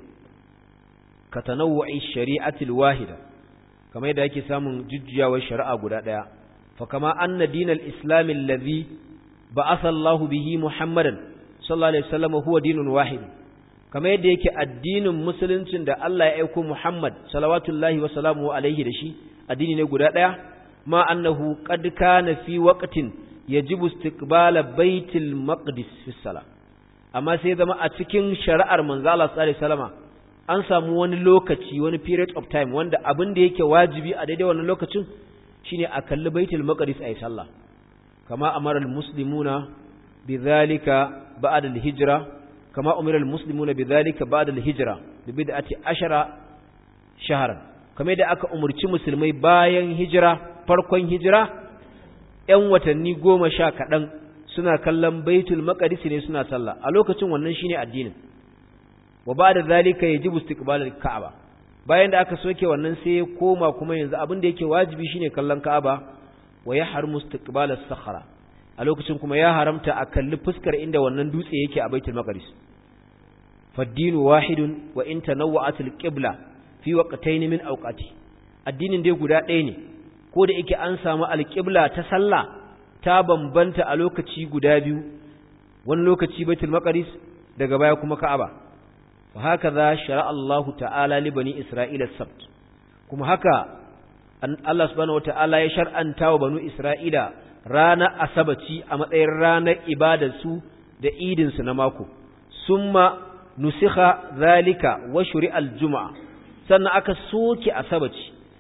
ka tanawwu'i shari'atil wahida kamar yadda yake samun jujjuyawar shari'a guda daya fa kama anna dinal islam allazi ba'atha Allahu bihi Muhammadan sallallahu alaihi wasallam huwa dinun wahid kamar yadda yake addinin musuluncin da Allah ya aika Muhammad salawatullahi wa salamuhu alaihi da shi addini ne guda daya ma annahu qad kana fi waqtin yajibu istiqbala baitul maqdis fi salah amma sai zama a cikin shari'ar manzo Allah sallallahu alaihi wasallama an samu wani lokaci wani period of time wanda abin da yake wajibi a daidai wannan lokacin shine a kalli baitul maqdis ayi sallah kama amara almuslimuna bidhalika ba'da alhijra kama umira almuslimuna bidhalika ba'da alhijra bi bid'ati ashara shahran kamar da aka umurci musulmai bayan hijira farkon hijira ‘yan watanni goma sha kaɗan suna kallon baitul maƙadis ne suna sallah a lokacin wannan shine addinin wa ba da zalika ya ji bustiƙbalar ka'aba bayan da aka soke wannan sai ya koma kuma yanzu abin da yake wajibi shine kallon ka'aba wa ya har mustiƙbalar sakhara a lokacin kuma ya haramta a kalli fuskar inda wannan dutse yake a baitul maqdis faddinu wahidun wa in tanawwa'at al-qibla fi waqtayn min awqati addinin dai guda ɗaya ne ko da yake an samu alƙibla ta sallah ta bambanta a lokaci guda biyu wani lokaci baitul maqdis daga baya kuma ka'aba fa haka za shara Allahu ta'ala li bani isra'ila sabt kuma haka Allah subhanahu wata'ala ya shar'anta wa banu isra'ila ranar asabaci a matsayin ranar ibadar su da idin su na mako summa nusikha zalika wa shuri'al juma'a sannan aka soke asabaci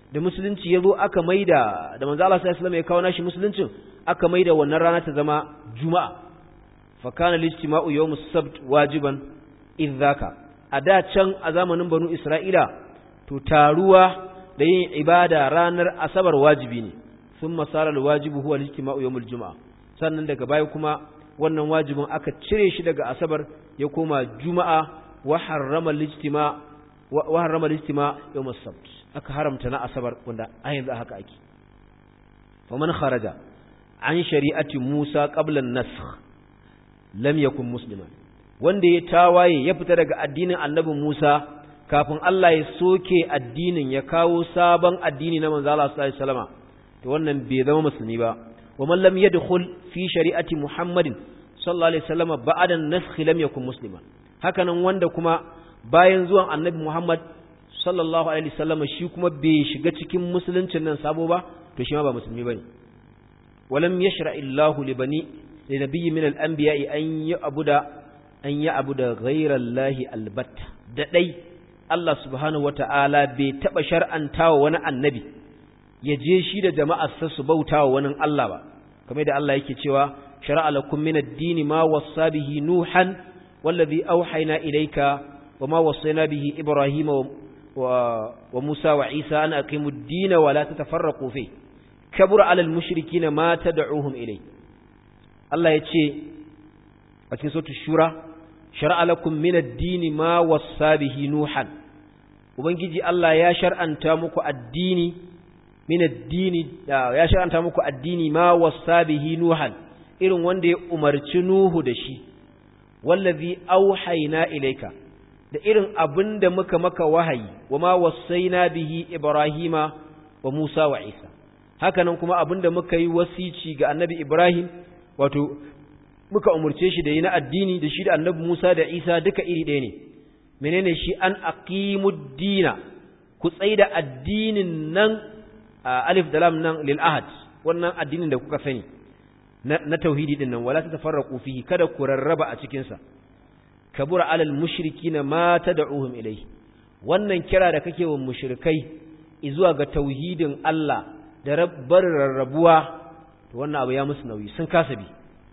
da musulunci yazo aka maida da manzo Allah sallallahu alaihi wasallam ya kawo nashi musuluncin aka maida wannan rana ta zama juma'a fa kana al-ijtima'u yawm as-sabt wajiban idzaka a da can a zamanin banu isra'ila to taruwa da yin ibada ranar asabar wajibi ne thumma sara al-wajibu huwa al-ijtima'u yawm al-jum'a sannan daga baya kuma wannan wajibin aka cire shi daga asabar ya koma juma'a wa harrama al-ijtima' wa harrama al-ijtima' yawm as-sabt aka haramta na asabar wanda a yanzu haka ake faman kharaja an shari'ati Musa qabla an-nasakh lam yakun musliman wanda ya tawaye ya fita daga addinin annabi Musa kafin Allah ya soke addinin ya kawo sabon addini na manzo Allah sallallahu alaihi wasallam to wannan bai zama musulmi ba wa man lam yadkhul fi shari'ati Muhammadin sallallahu alaihi wasallam ba'da an-nasakh lam yakun musliman hakanan wanda kuma bayan zuwan annabi Muhammad sallallahu alaihi wasallam shi kuma bai shiga cikin musuluncin nan sabo ba to shi ma ba musulmi bane walam yashra illahu li bani li nabiyyi min al-anbiya'i an ya'budu an ya'budu ghayra allahi albatta da dai Allah subhanahu wata'ala bai taba shar'antawa wani annabi ya je shi da jama'ar sa su bautawa wani Allah ba kamar da Allah yake cewa shar'a lakum min ad-din ma wassa bihi nuhan wallazi awhayna ilayka wama wassayna bihi ibrahima وموسى وعيسى أن أقيموا الدين ولا تتفرقوا فيه كبر على المشركين ما تدعوهم إليه الله يتشي أتين صوت الشورى شرع لكم من الدين ما وصى به نوحا وبنجي الله يا شرع أن تامك الدين من الدين يا شرع أن تامك الدين ما وصى به نوحا إذن وندي أمرتنوه دشي والذي أوحينا إليك da irin abin da muka maka wahayi wa ma wasaina bihi Ibrahima wa Musa wa Isa hakanan kuma abin da muka yi wasici ga annabi Ibrahim wato muka umurce shi da yi na addini da shi da annabi Musa da Isa duka iri ɗaya ne menene shi an aqimud dina ku tsaida addinin nan alif da lam nan lil ahad wannan addinin da kuka sani na tauhidi din nan wala tatafarraqu fihi kada ku rarraba a cikin sa kabura alal mushrikina ma tad'uhum ilayhi wannan kira da kake wa mushrikai zuwa ga tauhidin Allah da rabbar rarrabuwa to wannan abu ya musu nauyi sun kasa bi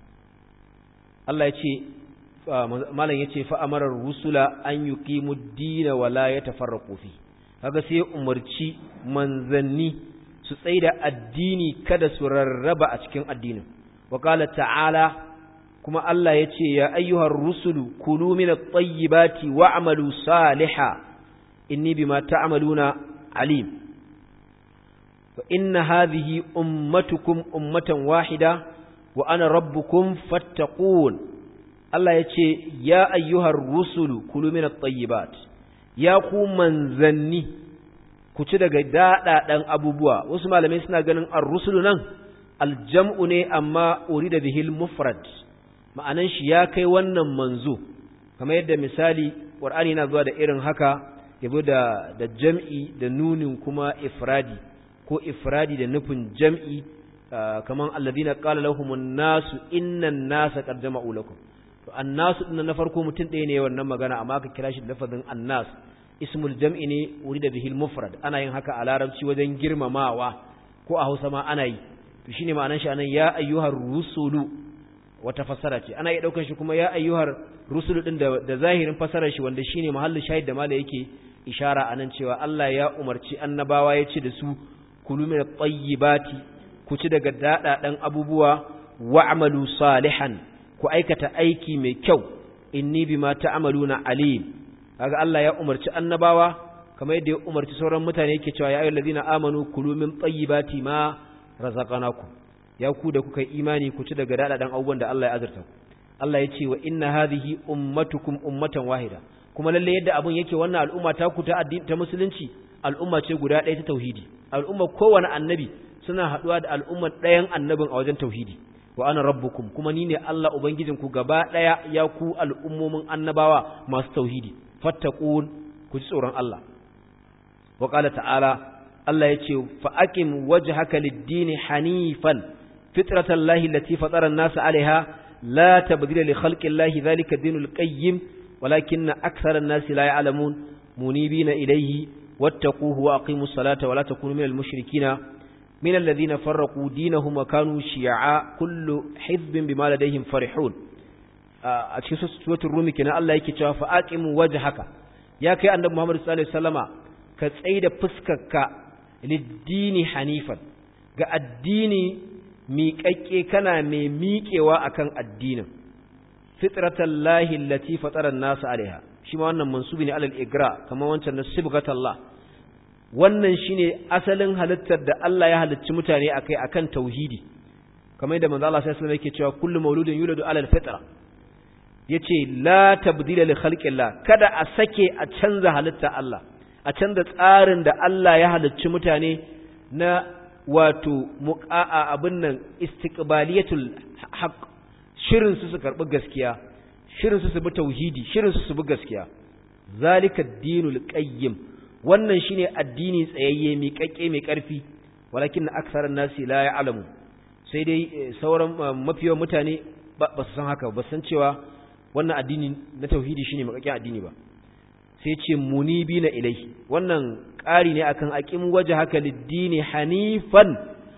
Allah ya ce malam yace fa amara rusula an yuqimud din wa la yatafarraqu fi kaga sai umarci manzanni su tsaida addini kada su rarraba a cikin addinin wa qala ta'ala kuma Allah ya ce, Ya ayyuhar rusulu, kulu mina tsayibati wa amalu saliha, inni bi ma ta'amaluna alim. Wa inna hadhihi ummatukum ummatan wahida wa ana rabbukum fattaqun. Allah ya ce, Ya ayyuhar rusulu, kulu mina tsayibat, ya ku manzanni, ku ci daga daɗaɗen abubuwa, wasu malamai suna ganin ar-rusulu nan, aljam'u ne amma uri da bihil mufrad. ma'anan shi ya kai wannan manzo kamar yadda misali ƙwar'ani na zuwa da irin haka yabo da da jam'i da nunin kuma ifradi ko ifradi da nufin jam'i kamar alladhina qala lahumun nasu innan nasa qad jama'u lakum to annasu din na farko mutum ɗaya ne wannan magana amma aka kira shi da lafazin annas ismul jam'i ne urida bihil mufrad ana yin haka a larabci wajen girmamawa ko a Hausa ma ana yi to shine ma'anan shi anan ya ayyuhar rusulu wata fassara ce ana iya daukar shi kuma ya ayyuhar rusulu din da, da zahirin fassarar shi wanda shine mahallin shahid da mala yake ishara anan cewa Allah ya umarci annabawa ya ce da su kulu min tayyibati ku ci daga dadadan abubuwa wa'malu salihan ku aikata aiki mai kyau inni bima ta'maluna alim kaga Allah ya umarci annabawa kamar yadda ya umarci sauran mutane yake cewa ya ayyuhallazina amanu kulu min tayyibati ma razaqnakum ya ku da kuka imani ku ci daga dadadan abubuwan da Allah ya azurta ku Allah ya ce wa inna hadhihi ummatukum ummatan wahida kuma lalle yadda abun yake wannan al'umma ta ku ta addini ta musulunci al'umma ce guda ɗaya ta tauhidi al'umma kowane annabi suna haɗuwa da al'ummar ɗayan annabin a wajen tauhidi wa ana rabbukum kuma ni ne Allah ubangijin ku gaba ɗaya ya ku al'ummomin annabawa masu tauhidi fattaqun ku ji tsoron Allah wa qala ta'ala Allah ya ce fa aqim wajhaka lid-dini hanifan فطرة الله التي فطر الناس عليها لا تبديل لخلق الله ذلك الدين القيم ولكن أكثر الناس لا يعلمون منيبين إليه wattaquhu wa aqimus salata wa la takunu minal mushrikina min alladhina farraqu dinahum wa kanu shi'a kullu hizbin bima ladayhim farihun a cikin suratul rumi kenan Allah yake cewa fa aqimu wajhaka ya kai annabi Muhammad sallallahu alaihi wasallama ka tsaida fuskarka lid-dini hanifan ga addini miƙaƙƙe kana mai miƙewa akan addinin fitratallahi allati fatara an-nas alaiha shi ma wannan mansubi ne alal igra kamar wancan na sibghatallah wannan shine asalin halittar da Allah ya halicci mutane akai akan tauhidi kamar yadda manzo Allah sai alaihi yake cewa kullu mauludin yuladu alal fitra yace la tabdila li khalqillah kada a sake a canza halittar Allah a canza tsarin da Allah ya halicci mutane na wato muqa'a abin nan istiqbaliyatul haqq shirin su su karbi gaskiya shirin su su bi tauhidi shirin su su bi gaskiya zalika ad-dinul qayyim wannan shine addini tsayayye mai kakke mai karfi walakin aktharun nasi la ya'lamu sai dai sauran mafiyan mutane ba su san haka ba san cewa wannan addini na tauhidi shine makakken addini ba sai ce munibina ilai wannan ƙari ne akan aqim wajhaka lid-dini hanifan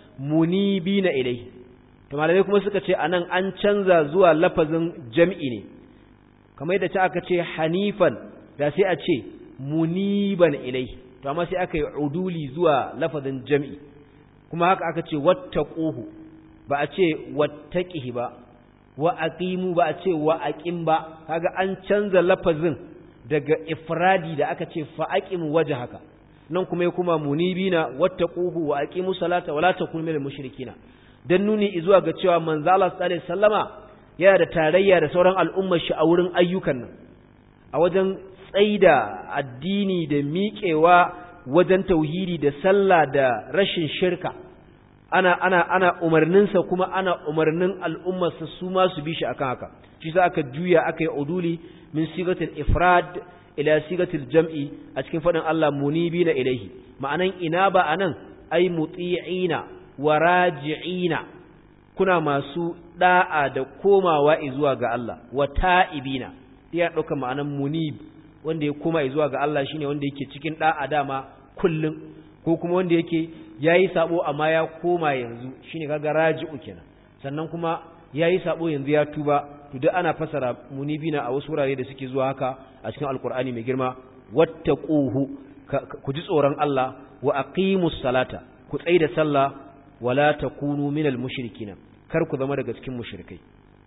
munibina ilai to malamai kuma suka ce anan an canza zuwa lafazin jam'i ne kamar yadda ta aka ce hanifan da sai a ce muniban ilai to amma sai aka yi uduli zuwa lafazin jam'i kuma haka aka ce wattaquhu ba a ce wattaqihi ba wa aqimu ba a ce wa aqim ba kaga an canza lafazin daga ifradi da aka ce fa aqim wajhaka nan kuma ya kuma munibina wattaquhu wa aqimu salata wala takunu minal mushrikina dan nuni zuwa ga cewa manzo Allah sallallahu alaihi wasallama yana da tarayya da sauran al'ummar shi a wurin ayyukan nan a wajen tsaida addini da miƙewa wajen tauhidi da sallah da rashin shirka ana ana ana umarninsa kuma ana umarnin al'ummarsa su ma su bi shi akan haka shi sa aka juya aka yi uduli min sigatil ifrad ila sigatil jam'i a cikin faɗin Allah munibina ilaihi ma'anan ina ba anan ai muti'ina wa raji'ina kuna masu da'a da komawa zuwa ga Allah wa ta'ibina ya ɗauka ma'anan munib wanda ya koma zuwa ga Allah shine wanda yake cikin da'a dama kullum ko kuma wanda yake yayi sabo amma ya koma yanzu shine kaga raji'u kenan sannan kuma yayi sabo yanzu ya tuba to duk ana fasara munibina a wasu wurare da suke zuwa haka a cikin alkur'ani mai girma wattaquhu ku ji tsoron Allah wa aqimus salata ku tsaida sallah wala takunu minal mushrikina kar ku zama daga cikin mushrikai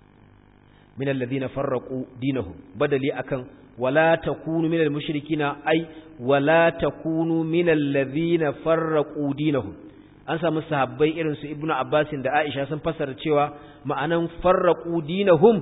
minal ladina farraqu dinahum badali akan wala takunu minal mushrikina ai wala takunu minal ladina farraqu dinahum an samu sahabbai irin su ibnu abbasin da aisha sun fassara cewa ma'anan farraqu dinahum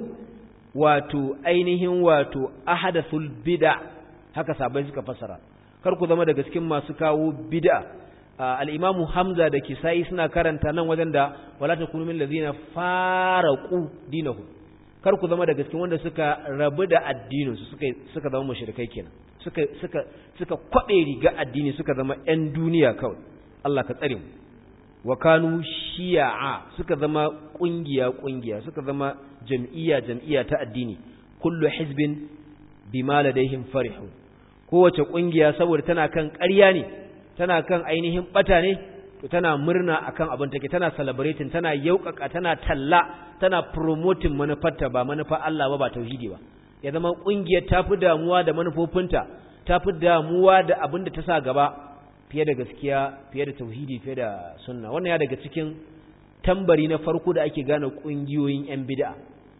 wato ainihin wato ahadathul bid'a haka sahabbai suka fassara kar ku zama daga cikin masu kawo bid'a al-imamu hamza da kisai suna karanta nan wajen da wala takunu min ladina faraqu dinahum kar ku zama daga cikin wanda suka rabu da addinin su suka suka zama mushrikai kenan suka suka suka kwabe riga addini suka zama ƴan duniya kawai Allah ka tsare mu wa kanu shi'a suka zama kungiya kungiya suka zama jam'iyya jam'iyya ta addini kullu hizbin bima ladaihim farihun kowace kungiya saboda tana kan ƙarya ne tana kan ainihin bata ne to tana murna akan abin take tana celebrating tana yaukaka tana talla tana promoting manufarta ba manufa Allah ba ba tauhidi ba ya zama kungiyar tafi damuwa da manufofinta tafi damuwa da abin da ta sa gaba fiye da gaskiya fiye da tauhidi fiye da sunna wannan ya daga cikin tambari na farko da ake gane kungiyoyin yan bid'a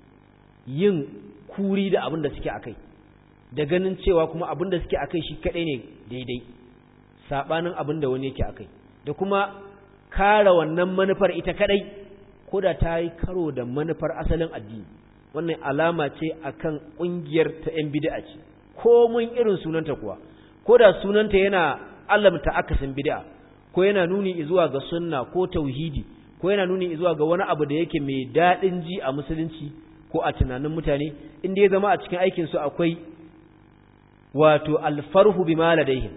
yin kuri da abin da suke akai da ganin cewa kuma abin da suke akai shi kadai ne daidai sabanin abin da wani yake akai da kuma kare wannan manufar ita kadai ko da ta yi karo da manufar asalin addini wannan alama ce akan kungiyar ta yan bid'a ce ko mun irin sunanta kuwa ko da sunanta yana alamta akasin bid'a ko yana nuni zuwa ga sunna ko tauhidi ko yana nuni zuwa ga wani abu da yake mai dadin ji a musulunci ko a tunanin mutane inda ya zama a cikin aikin su akwai wato alfarhu bima ladaihim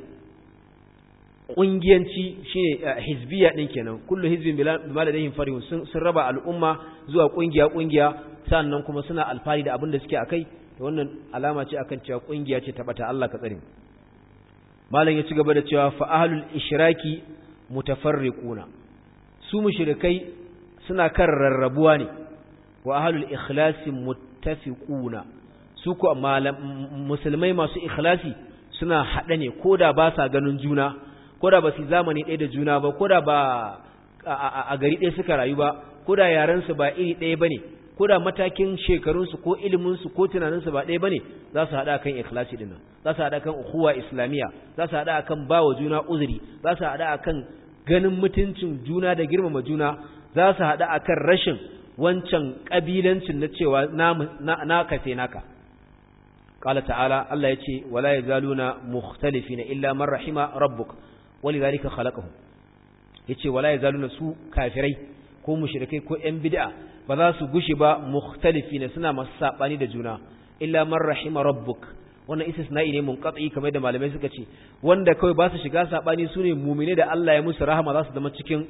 kungiyanci shine hizbiya din kenan kullu hizbin bima ladaihim farihun sun, sun raba al'umma zuwa kungiya kungiya sannan kuma suna alfari da abin da suke akai to wannan alama ce akan cewa kungiya ce ta bata Allah ka tsare mu malam ya ci gaba da cewa fa ahlul ishraki mutafarriquna su mushrikai suna kan rarrabuwa ne wa ahlul ikhlasi muttafiquna su ko musulmai masu ikhlasi suna haɗe ne koda ba sa ganin juna koda ba su zamani ɗaya da juna ba koda ba a gari ɗaya suka rayu ba koda yarensu ba iri ɗaya bane koda matakin shekarunsu ko iliminsu ko tunaninsu ba ɗaya bane za su haɗa kan ikhlasi ɗin za su haɗa kan ukhuwa islamiyya za su haɗa kan bawa juna uzuri za su haɗa kan ganin mutuncin juna da girmama juna za su haɗa akan rashin wancan ƙabilancin na cewa na kafe naka قال تعالى الله يتي ولا يزالون مختلفين إلا من رحم ربك ولذلك خلقهم yace wala yazaluna su kafirai ko mushrikai ko ƴan bid'a ba za su gushi ba mukhtalifina suna masu sabani da juna illa man rahima rabbuk wannan istisna'i ne munqati kamar da malamai suka ce wanda kawai ba su shiga sabani sune mu'mine da Allah ya musu rahama za su zama cikin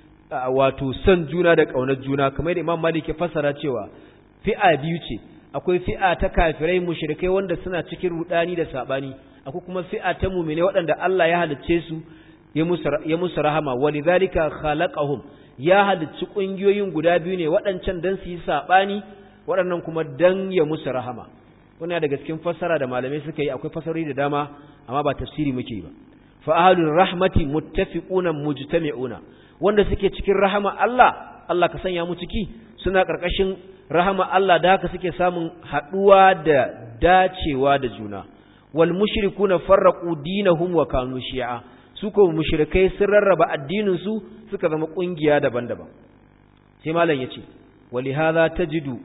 wato san juna da kaunar juna kamar da Imam Malik ya fassara cewa fi'a biyu ce akwai fi'a ta kafirai mushrikai wanda suna cikin rudani da sabani akwai kuma fi'a ta mu'mine waɗanda Allah ya halicce su ya musu ya musu rahama walidhalika khalaqahum ya halicci kungiyoyin guda biyu ne waɗancan dan su yi sabani waɗannan kuma dan ya musu rahama wannan daga cikin fassara da malamai suka yi akwai fasarori da dama amma ba tafsiri muke ba fa ahlur rahmati muttafiquna mujtami'una wanda suke cikin rahama Allah Allah ka sanya mu ciki suna karkashin rahama Allah da haka suke samun haduwa da dacewa da juna wal mushrikuna farraqu dinahum wa kanu shi'a su ko mushrikai sun rarraba addinin su suka zama kungiya daban-daban sai malam yace walihadha tajidu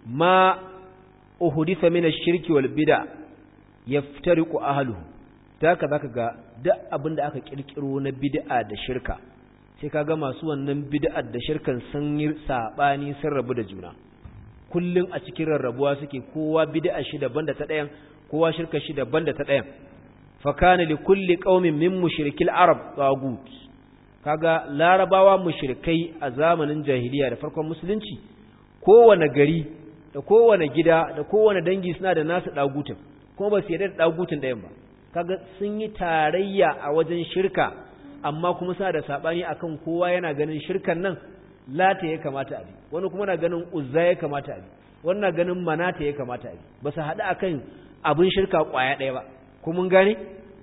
ma uhditha min ash-shirki wal bid'a yaftariqu ahluhu haka zaka ga duk abin da aka kirkiro na bid'a da shirka sai kaga masu wannan bid'ar da shirkan sun yi sabani sun rabu da juna kullum a cikin rarrabuwa suke kowa bid'a shi daban da ta ɗayan kowa shirka shi daban da ta ɗayan fa kana li kulli qaumin min mushrikil arab tagut kaga larabawa mushrikai a zamanin jahiliya da farkon musulunci kowane gari da kowane gida da kowane dangi suna da nasu dagutin kuma ba su yarda da dagutin ɗayan ba kaga sun yi tarayya a wajen shirka amma kuma suna da sabani akan kowa yana ganin shirkan nan lata ya kamata a bi wani kuma na ganin uzza ya kamata a bi wani na ganin manata ya kamata a bi ba su haɗu akan abin shirka ƙwaya ɗaya ba kuma mun gane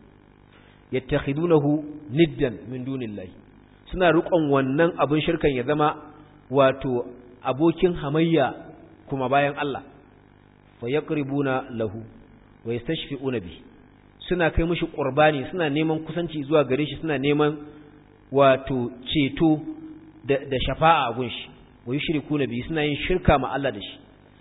yattakhidunahu niddan min dunillahi suna riƙon wannan abin shirkan ya zama wato abokin hamayya kuma bayan Allah fa yaqribuna lahu wa yastashfi'una bi suna kai mishi qurbani suna neman kusanci zuwa gare shi suna neman wato ceto da, da shafa'a a gunshi wa yushriku nabi suna yin shirka ma Allah da shi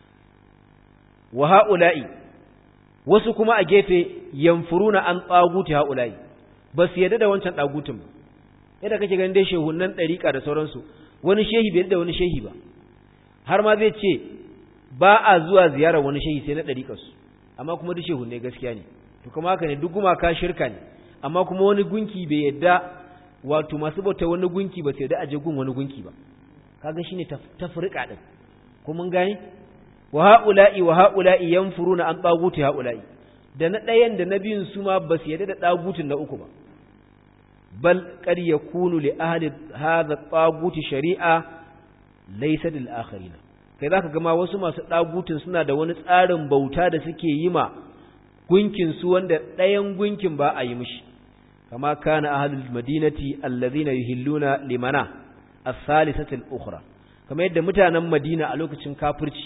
wa haula'i wasu kuma a gefe yanfuruna an tsaguti haula'i ba su yadda da wancan tsagutun ba yadda kake ganin dai shehunan dariƙa da sauransu wani shehi bai da wani shehi ba har ma zai ce ba a zuwa ziyarar wani shehi sai na dariƙarsu amma kuma duk shehunne gaskiya ne to kuma haka ne duk gumaka shirka ne amma kuma wani gunki bai yadda wato masu bauta wani gunki ba sai da aje gun wani gunki ba kaga shine tafrika din ko mun gane wa haula'i wa haula'i yanfuruna an taguti haula'i da na ɗayan da na biyun su ma ba su yadda da dagutin na uku ba bal qad yakunu li ahli hadha taguti shari'a laysa lil akharina kai zaka ga ma wasu masu dagutin suna da wani tsarin bauta da suke yi ma gunkin su wanda ɗayan gunkin ba a yi mishi kama kana ahlul madinati alladhina yuhilluna limana as-salisati al-ukhra kamar yadda mutanen Madina a lokacin kafirci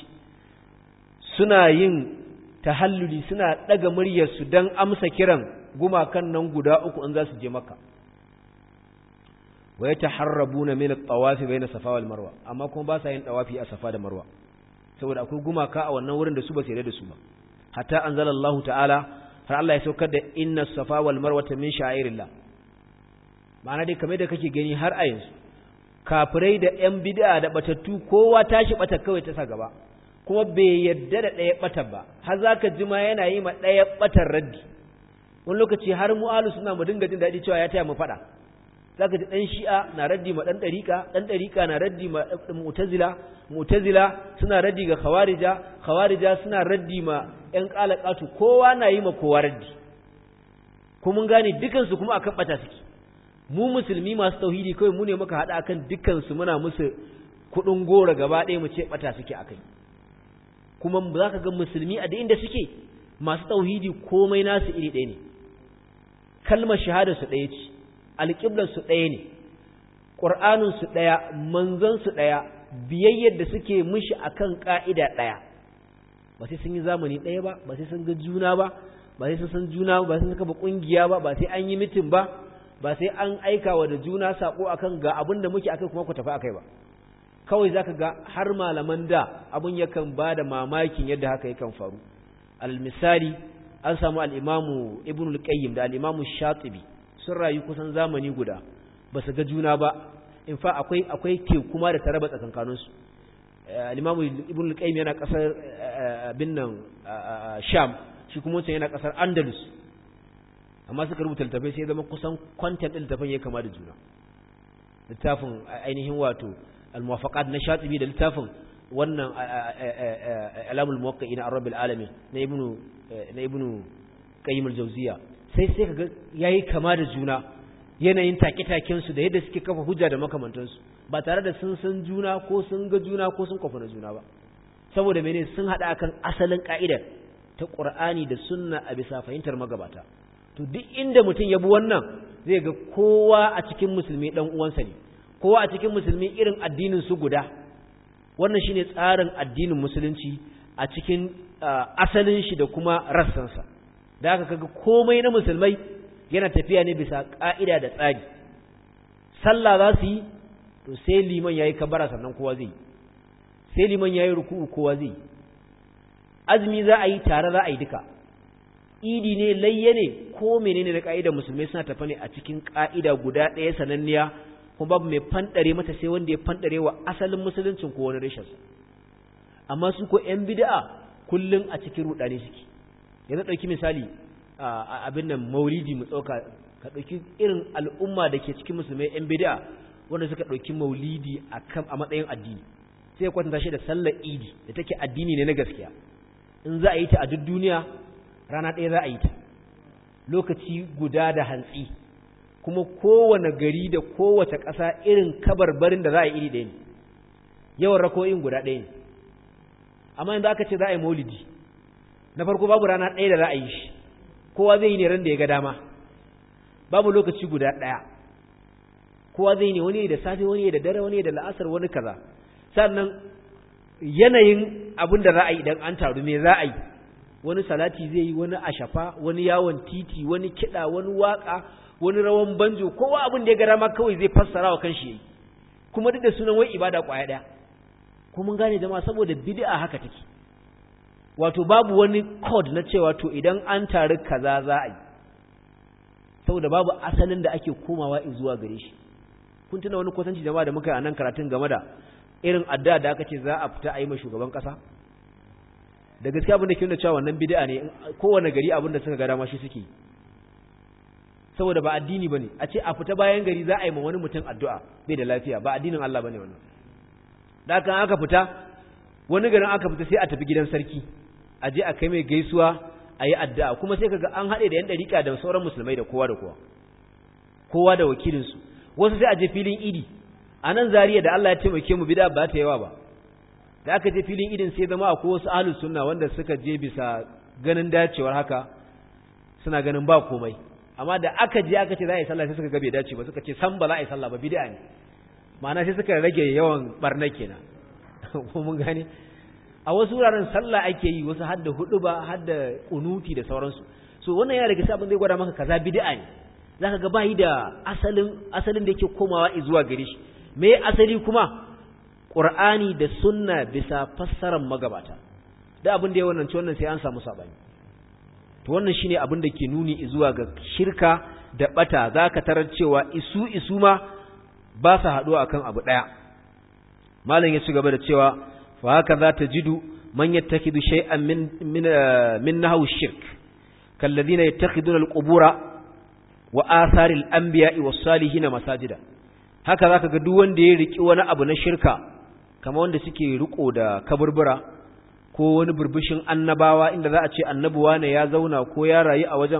suna yin tahalluli suna daga muryar su dan amsa kiran gumakan nan guda uku in za su je Makka wa yataharrabuna min at-tawaf bayna Safa wal Marwa amma kuma ba sa yin tawafi a Safa da Marwa saboda akwai gumaka a wannan wurin da su ba su yarda da su ba hatta anzalallahu ta'ala har Allah ya saukar da inna safa wal marwata min sha'irillah ma'ana dai kamar da kake gani har a yanzu kafirai da yan bid'a da batattu kowa tashi bata kawai ta sa gaba kuma bai yadda da ɗaya bata ba har zaka ji ma yana yi ma ɗaya batar raddi wani lokaci har mu'alu suna mu dinga jin daɗi cewa ya taya mu faɗa zaka ji ɗan shi'a na raddi ma ɗan ɗariƙa ɗan ɗariƙa na raddi ma mu'tazila mu'tazila suna raddi ga khawarija khawarija suna raddi ma ƴan ƙalaƙatu kowa na yi ma kowa raddi kuma mun gane dukansu kuma akan bata suke mu musulmi masu tauhidi kawai mu ne muka hada akan dukansu muna musu kudin gora gaba ɗaya mu ce bata suke akai kuma za ka ga musulmi a da inda suke masu tauhidi komai nasu iri ɗaya ne kalmar shahada su ɗaya ce alƙiblar su ɗaya ne ƙur'anin su ɗaya manzon su ɗaya biyayyar da suke mishi akan ƙa'ida ɗaya ba sai sun yi zamani ɗaya ba ba sai sun ga juna ba ba sai sun san juna ba sai sun kafa ƙungiya ba ba sai an yi mitin ba ba sai an aika wa da juna sako akan ga abin da muke akai kuma ku tafi akai ba kawai zaka ga har malaman da abun yakan ba da mamakin yadda haka yakan faru al misali an samu al-imamu ibn al-qayyim da al-imamu shatibi sun rayu kusan zamani guda ba su ga juna ba in fa akwai akwai ke kuma da taraba tsakankanin su al-imamu ibn al-qayyim yana kasar bin nan sham shi kuma wancan yana kasar andalus amma suka rubuta littafai sai zama kusan content din littafin ya kama da juna littafin ainihin wato al-muwafaqat na shatibi da littafin wannan alamul muwaqqi'ina ar-rabbil alamin na ibnu na ibnu qayyim al-jawziya sai sai kaga yayi kama da juna yanayin take-taken su da yadda suke kafa hujja da makamantan su ba tare da sun san juna ko sun ga juna ko sun kwafa na juna ba saboda mene sun hada akan asalin ka'idar ta Qur'ani da sunna a bisa fahimtar magabata to duk inda mutum ya bi wannan zai ga kowa a cikin musulmi dan uwansa ne kowa a cikin musulmi irin addinin su guda wannan shine tsarin addinin musulunci a cikin asalin shi da kuma rassansa da aka kaga komai na musulmai yana tafiya ne bisa ka'ida da tsari sallah za su yi to sai liman yayi kabara sannan kowa zai sai liman yayi ruku'u kowa zai azumi za a yi tare za a yi duka idi ne layye ne ko menene na ka'idar musulmai suna tafa ne a cikin ka'ida guda ɗaya sananniya kuma babu mai fanɗare mata sai wanda ya fanɗare wa asalin musuluncin ko wani rashinsa amma su ko ‘yan bida'a kullum a cikin ruɗani suke yanzu ɗauki misali abin nan maulidi mu tsauka ka ɗauki irin al'umma da ke cikin musulmai ‘yan bida'a wanda suka ɗauki maulidi a matsayin addini sai kwatanta shi da sallar idi da take addini ne na gaskiya in za a yi ta a duk duniya rana ɗaya za a yi ta lokaci guda da hantsi kuma kowane gari da kowace ƙasa irin kabarbarin da za a yi iri ɗaya ne yawan rako'in guda ɗaya ne amma yanzu aka ce za a yi maulidi na farko babu rana ɗaya da za a yi shi kowa zai yi ne ran da ya ga dama babu lokaci guda ɗaya kowa zai yi ne wani da safe wani da dare wani da la'asar wani kaza sannan yanayin abin da za a yi idan an taru me za a yi wani salati zai yi wani ashafa wani yawon titi wani kiɗa wani waƙa wani rawan banjo kowa abin da ya gara ma kawai zai fassara wa kanshi yayi kuma duk da sunan wai ibada kwaya daya ko mun gane jama'a saboda bid'a haka take wato babu wani code na cewa to idan an taru kaza za a yi saboda babu asalin da ake komawa zuwa gare shi kun tuna wani kwatanci jama'a da muka yi a nan karatun game da irin addu'a da aka ce za a fita a yi ma shugaban kasa da gaskiya abin da ke nuna cewa wannan bid'a ne kowane gari abin da suka ga dama shi suke saboda ba addini bane a ce a fita bayan gari za a yi ma wani mutum addu'a bai da lafiya ba addinin Allah bane wannan da kan aka fita wani garin aka fita sai a tafi gidan sarki a je a kai mai gaisuwa a yi addu'a kuma sai kaga an haɗe da yan ɗariƙa da sauran musulmai da kowa da kowa kowa da wakilinsu wasu sai a je filin idi a nan zariya da Allah ya taimake mu bida ba ta yawa ba da aka je filin idin sai zama akwai wasu ahlus sunna wanda suka je bisa ganin dacewar haka suna ganin ba komai amma da aka je aka ce za a yi sallah sai suka ga bai dace ba suka ce san ba za a yi sallah ba bid'a ne ma'ana sai suka rage yawan barna kenan ko mun gane a wasu wuraren sallah ake yi wasu hadda hudu ba hadda kunuti da sauransu so wannan yana daga sabon zai gwada maka kaza bid'a ne zaka ga bai da asalin asalin da yake komawa zuwa gare shi me asali kuma Qur'ani da sunna bisa fassarar magabata da abin da ya wannan ci wannan sai an samu sabani to wannan shine abin da ke nuni zuwa ga shirka da bata zaka tarar cewa isu isu ma ba su haɗuwa akan abu ɗaya malam ya ci gaba da cewa fa haka za ta jidu man yattakidu shay'an min min min nahwu shirk kalladhina yattakhiduna al-qubura wa atharil anbiya'i was-salihin masajida haka zaka ga duk wanda ya riki wani abu na shirka kamar wanda suke riko da kaburbura ko wani burbushin annabawa inda za a ce annabuwa ne ya zauna ko ya rayu a wajen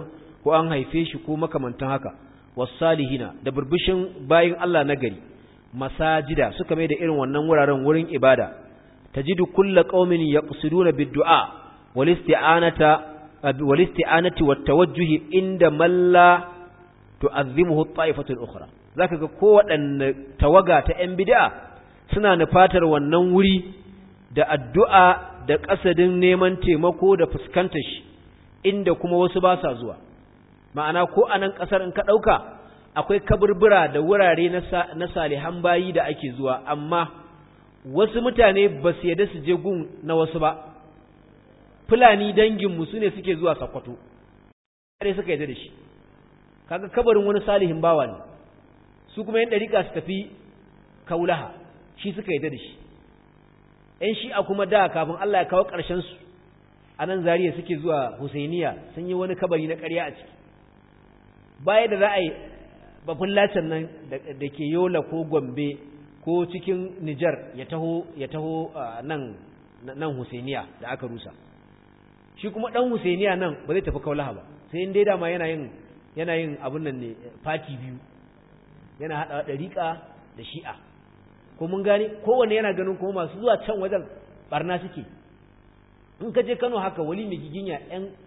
ko an haife shi ko makamantan haka wasalihina da burbushin bayin Allah nagari masajida suka mai da irin wannan wuraren wurin ibada tajidu kullu qaumin yaqsiduna bid-du'a wal isti'anata wal isti'anati wat tawajjuh inda man la tu'azzimuhu at-ta'ifatu al-ukhra zaka ga kowaɗanne tawaga ta ‘yan bid'a suna nufatar wannan wuri da addu'a da ƙasadin neman taimako da fuskantar shi inda kuma wasu ba sa zuwa ma'ana ko a nan ƙasar in ka ɗauka akwai kaburbura da wurare na salihan bayi da ake zuwa amma wasu mutane ba su yadda su je gun na wasu ba fulani danginmu su ne suke zuwa sakwato suka yadda da shi kaga kabarin wani salihin bawa ne su kuma yan dariƙa su tafi kaulaha shi suka yi da shi ‘yan shi'a kuma da kafin Allah ya kawo ƙarshensu a nan zariya suke zuwa husainiya sun yi wani kabari na ƙarya a ciki baya da za a yi bafin lacin nan da ke yola ko gombe ko cikin nijar ya taho ya taho nan nan husainiya da aka rusa shi kuma ɗan husainiya nan ba zai tafi kaulaha ba sai in dai dama yana yin yana yin abun nan ne fati biyu yana haɗa ɗariƙa da shi'a ko mun gane kowanne yana ganin kuma masu zuwa can wajen barna suke in ka je kano haka wali mai giginya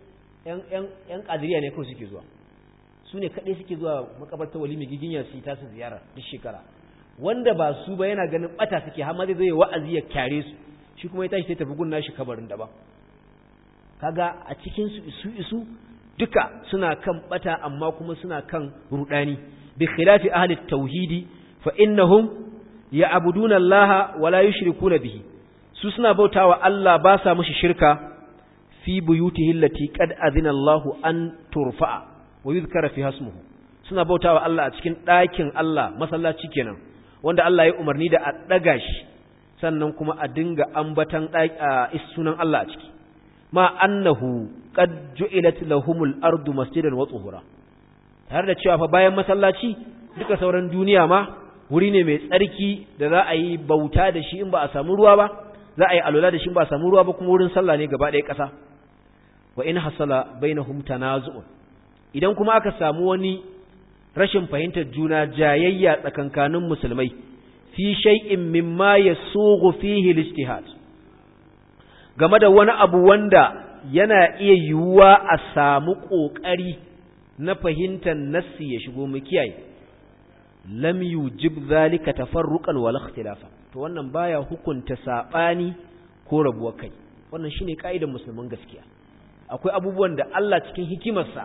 yan ƙadiriya ne kawai suke zuwa su ne kaɗai suke zuwa makabarta wali mai giginya su yi tasu ziyara duk shekara wanda ba su ba yana ganin ɓata suke har ma zai zai wa'azi ya kyare su shi kuma ya tashi sai tafi gunna shi kabarin daban kaga a cikin su isu isu duka suna kan ɓata amma kuma suna kan rudani بخلاف أهل التوحيد فإنهم يعبدون الله ولا يشركون به سسنا بوتا والله باسا مش شركة في بيوته التي قد أذن الله أن ترفع ويذكر فيها اسمه suna bauta wa Allah a cikin ɗakin Allah masallaci kenan wanda Allah ya umarni da a ɗaga shi sannan kuma a dinga ambatan sunan Allah a ciki ma annahu qad ju'ilat lahumul ardu masjidan wa tuhura tare da cewa fa bayan masallaci duka sauran duniya ma wuri ne mai tsarki da za a yi bauta da shi in ba a samu ruwa ba za a yi alwala da shi in ba a samu ruwa ba kuma wurin sallah ne gaba ɗaya ƙasa wa in hasala bainahum tanazu'un idan kuma aka samu wani rashin fahimtar juna jayayya tsakankanin musulmai fi shay'in mimma yasughu fihi al-ijtihad game da wani abu wanda yana iya yiwuwa a samu ƙoƙari na fahimtar nassi ya shigo mu kiyaye lam yujib zalika tafarruqan wal ikhtilafa to wannan baya hukunta sabani ko rabuwar kai wannan shine kaidar musulman gaskiya akwai abubuwan da Allah cikin hikimarsa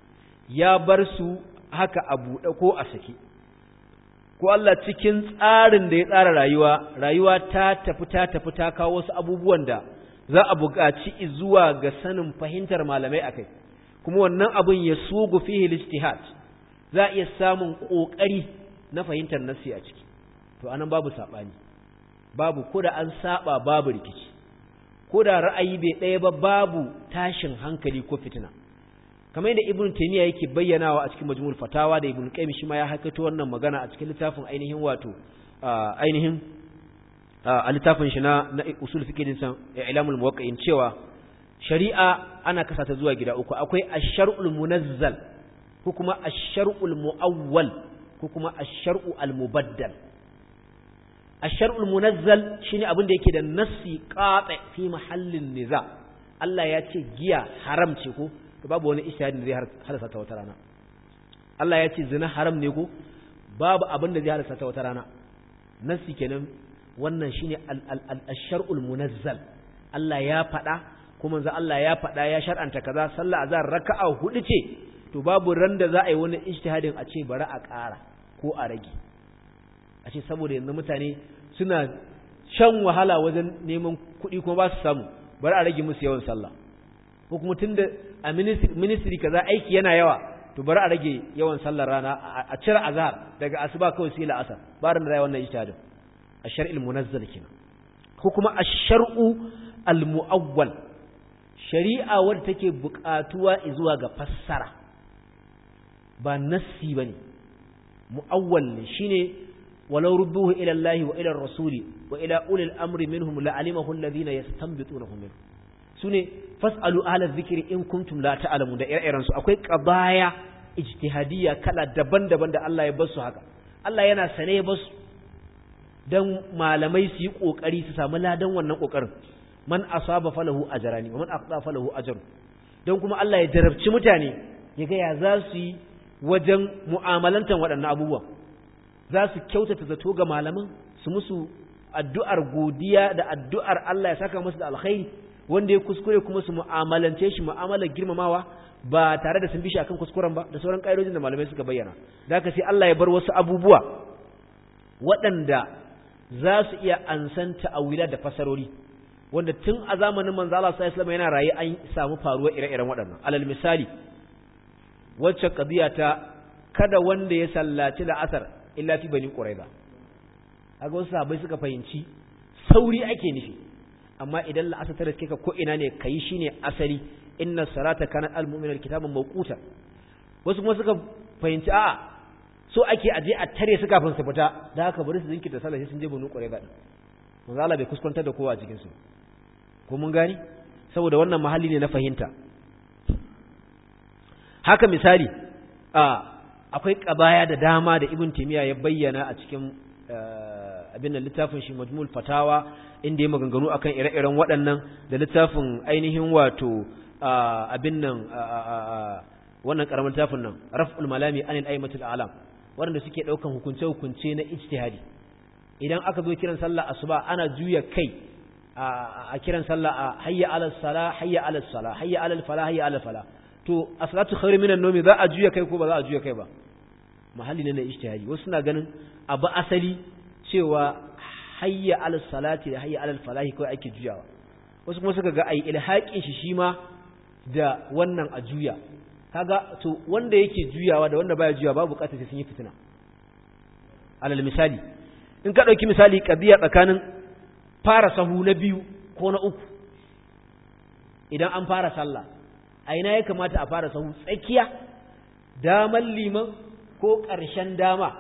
ya bar su haka a buɗe ko a sake ko Allah cikin tsarin da ya tsara rayuwa rayuwa ta tafi ta tafi ta kawo wasu abubuwan da za a buƙaci zuwa ga sanin fahimtar malamai akai kuma wannan abin ya sugu fihi lijtihad za iya samun kokari na fahimtar nassi a ciki to anan babu sabani babu koda an saba babu rikici koda ra'ayi bai ɗaya ba babu tashin hankali ko fitina kamar yadda ibnu taymiya yake bayyanawa a cikin majmu'ul fatawa da ibnu qayyim shi ma ya hakato wannan magana a cikin littafin ainihin wato ainihin a littafin shi na usul fiqh din san ilamul muwaqqi'in cewa shari'a ana kasa ta zuwa gida uku akwai ash-shar'ul munazzal ko kuma ash-shar'ul muawwal ko kuma ash-shar'u al-mubaddal ash-shar'ul munazzal shine abin da yake da nassi qati fi mahallin niza Allah ya ce giya haram ce ko to babu wani ishahadin da zai halasa ta wata rana Allah ya ce zina haram ne ko babu abin da zai halasa ta wata rana nassi kenan wannan shine al-shar'ul munazzal Allah ya faɗa kuma za Allah ya faɗa ya shar'anta kaza sallah azhar raka'a hudu ce to babu ran da za a yi wani ijtihadin a ce bari a ƙara ko a rage a ce saboda yanzu mutane suna shan wahala wajen neman kuɗi kuma ba su samu bari a rage musu yawan sallah ko kuma tunda a ministry kaza aiki yana yawa to bari a rage yawan sallar rana a cire azhar daga asuba kawai sai la'asar ba ran da wannan ijtihadin ash-shar'il munazzal kenan ko kuma ash-shar'u al-mu'awwal shari'a wadda take buƙatuwa zuwa ga fassara ba nassi bane mu'awwal ne shine walau rudduhu ila Allah wa ila ar-rasuli wa ila ulil amri minhum la'alimahu alladhina yastanbitunahu minhu sune fas'alu ahla dhikri in kuntum la ta'lamun da ire-iren su akwai qabaya ijtihadiyya kala daban-daban da Allah ya basu haka Allah yana sane ya basu dan malamai su yi kokari su samu ladan wannan kokarin man asaba falahu ajrani wa man aqta falahu ajr dan kuma Allah ya jarabci mutane ya ga ya za su yi wajen mu'amalantan waɗannan abubuwa za su kyautata zato ga malaman su musu addu'ar godiya da addu'ar Allah ya saka musu da alkhairi wanda ya kuskure kuma su mu'amalance shi mu'amalar girmamawa ba tare da sun bi shi akan kuskuren ba da sauran ƙa'idojin da malamai suka bayyana da haka sai Allah ya bar wasu abubuwa waɗanda za su iya ansan ta'awila da fasarori wanda tun a zamanin manzo Allah sallallahu alaihi yana raye an samu faruwa ire-iren waɗannan alal misali wacce qadiya ta kada wanda ya sallaci la'asar illa fi bani quraiza kaga wasu sahabbai suka fahimci sauri ake nufi amma idan la'asar ta riske ka ko ina ne kai shine asali inna salata kanat al-mu'minal kitaban mawquta wasu kuma suka fahimci a'a so ake aje a tare su kafin su fita da haka bari su zinkirta sallah sai sun je banu quraiza din manzo Allah bai kuskantar da kowa a cikin su ko mun gani saboda wannan mahalli ne na fahimta haka misali a akwai kabaya da dama da ibn timiya ya bayyana a cikin abin da littafin shi majmul fatawa inda ya maganganu akan ire-iren waɗannan da littafin ainihin wato abin nan wannan karamin littafin nan raf'ul malami anil aimatul alam waɗanda suke ɗaukan hukunce-hukunce na ijtihadi idan aka zo kiran sallah asuba ana juya kai a kiran sallah a hayya alal sala hayya alal sala hayya alal fala hayya alal fala to as-salatu khairu minan nawmi za a juya kai ko ba za a juya kai ba mahalli ne na ijtihadi wasu suna ganin abu asali cewa hayya alal salati da hayya alal falahi kai ake juyawa wasu kuma suka ga ai ilhaqin shi shi ma da wannan a juya kaga to wanda yake juyawa da wanda baya juyawa babu bukatar sai sun yi fitina alal misali in ka dauki misali qadiya tsakanin fara sahu na biyu ko na uku idan an fara sallah a ina ya kamata a fara sahu tsakiya daman liman ko ƙarshen dama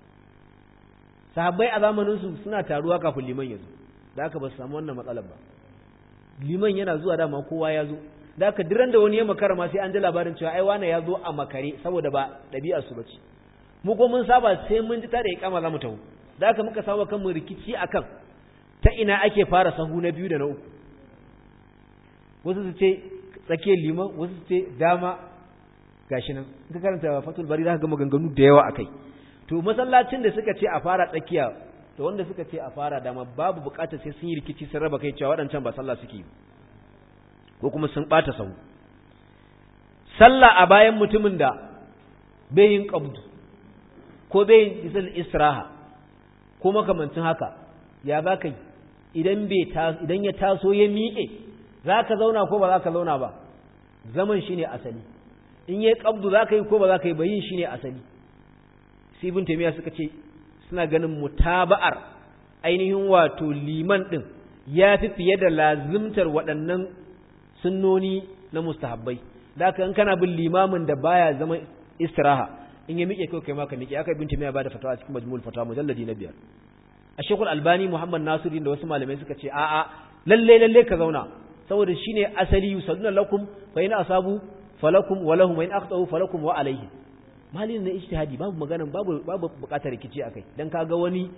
sahabbai a zamaninsu suna taruwa kafin liman ya zo da aka ba su samu wannan matsalar ba liman yana zuwa dama kowa ya zo da aka diran da wani ya makara ma sai an ji labarin cewa ai wane ya zo a makare saboda ba ɗabi'ar su bace mu ko mun saba sai mun ji tare ya kama za mu taho da aka muka saba kan mu rikici akan ta ina ake fara sahu na biyu da na uku wasu su ce tsakiyar liman wasu su ce dama gashi nan in ka karanta fatul bari za ka ga maganganu da yawa akai to masallacin da suka ce a fara tsakiya da wanda suka ce a fara dama babu bukatar sai sun yi rikici sun raba kai cewa waɗancan ba sallah suke ko kuma sun ɓata sahu sallah a bayan mutumin da bai yin qabdu ko bai yin isal istiraha ko makamancin haka ya za ka yi idan idan ya taso ya miƙe za ka zauna ko ba za ka zauna ba zaman shi ne asali in yi ƙabdu za ka yi ko ba za ka yi ba yin shi ne asali sibin taimiyya suka ce suna ganin mutaba'ar ainihin wato liman ɗin ya fi fiye da lazimtar waɗannan sunnoni na mustahabbai da aka in kana bin limamin da baya zama istiraha in ya miƙe kai kai maka miƙe aka ibn taimiyya ba da fatawa cikin majmul fatawa mujalladi na biyar a shekul albani muhammad nasiruddin da wasu malamai suka ce a'a lalle lalle ka zauna saboda shine asali yusalluna lakum fa in asabu falakum wa lahum wa in aqta'u falakum wa alayhi malin na ijtihadi babu magana babu babu bukatar rikici akai dan kaga wani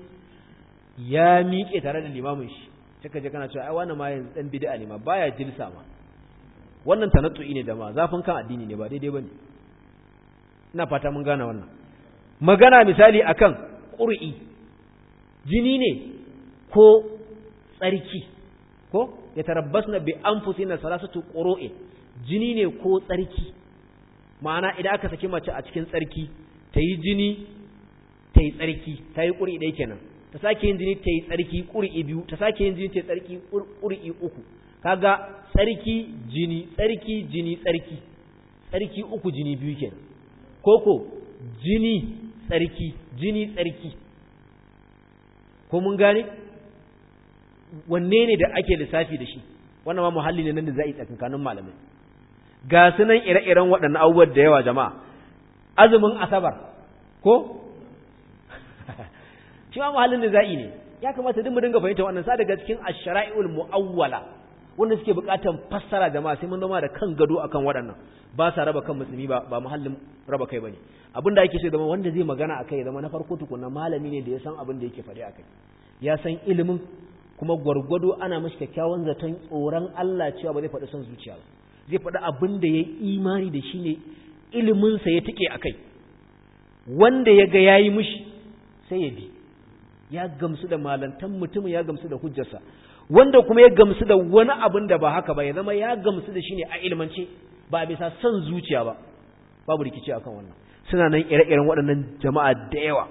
ya miƙe tare da limamin shi kika je kana cewa ai wannan ma yanzu dan bid'a ne ma baya jilsa ma wannan tanattu'i ne da ma zafin kan addini ne ba daidai bane ina fata mun gane wannan magana misali akan qur'i jini ne ko tsarki ko ya tarabbasna bi anfusina salasatu qur'in jini ne ko tsarki ma'ana idan aka saki mace a cikin tsarki ta yi jini ta yi tsarki ta yi ƙuri ɗaya kenan ta sake yin jini ta yi tsarki ƙuri biyu ta sake yin jini ta yi tsarki ƙuri uku kaga tsarki jini tsarki jini tsarki tsarki uku jini biyu kenan koko jini tsarki jini tsarki ko mun gane wanne ne da ake lissafi da shi wannan ma muhalli ne nan da za a yi tsakankanin malamai ga su nan ire-iren waɗannan abubuwan da yawa jama'a azumin asabar ko shi ma muhallin da za'i ne ya kamata duk mu dinga fahimta wannan sa daga cikin ash-shara'i'ul mu'awwala wanda suke bukatan fassara jama'a sai mun zama da kan gado akan waɗannan ba sa raba kan musulmi ba ba muhallin raba kai bane abin da ake so zama wanda zai magana akai ya zama na farko tukunna malami ne da ya san abin da yake faɗi akai ya san ilimin kuma gwargwado ana mashi kyakkyawan zaton tsoron Allah cewa ba zai faɗi son zuciya ba zai faɗi abin da ya imani da shi ne iliminsa ya tike akai wanda ya ga yayi mishi sai ya bi ya gamsu da malantan mutum ya gamsu da hujjarsa wanda kuma ya gamsu da wani abin da ba haka ba ya zama ya gamsu da shi ne a ilmance ba bisa son zuciya ba babu rikici akan wannan suna nan ire-iren waɗannan jama'a da yawa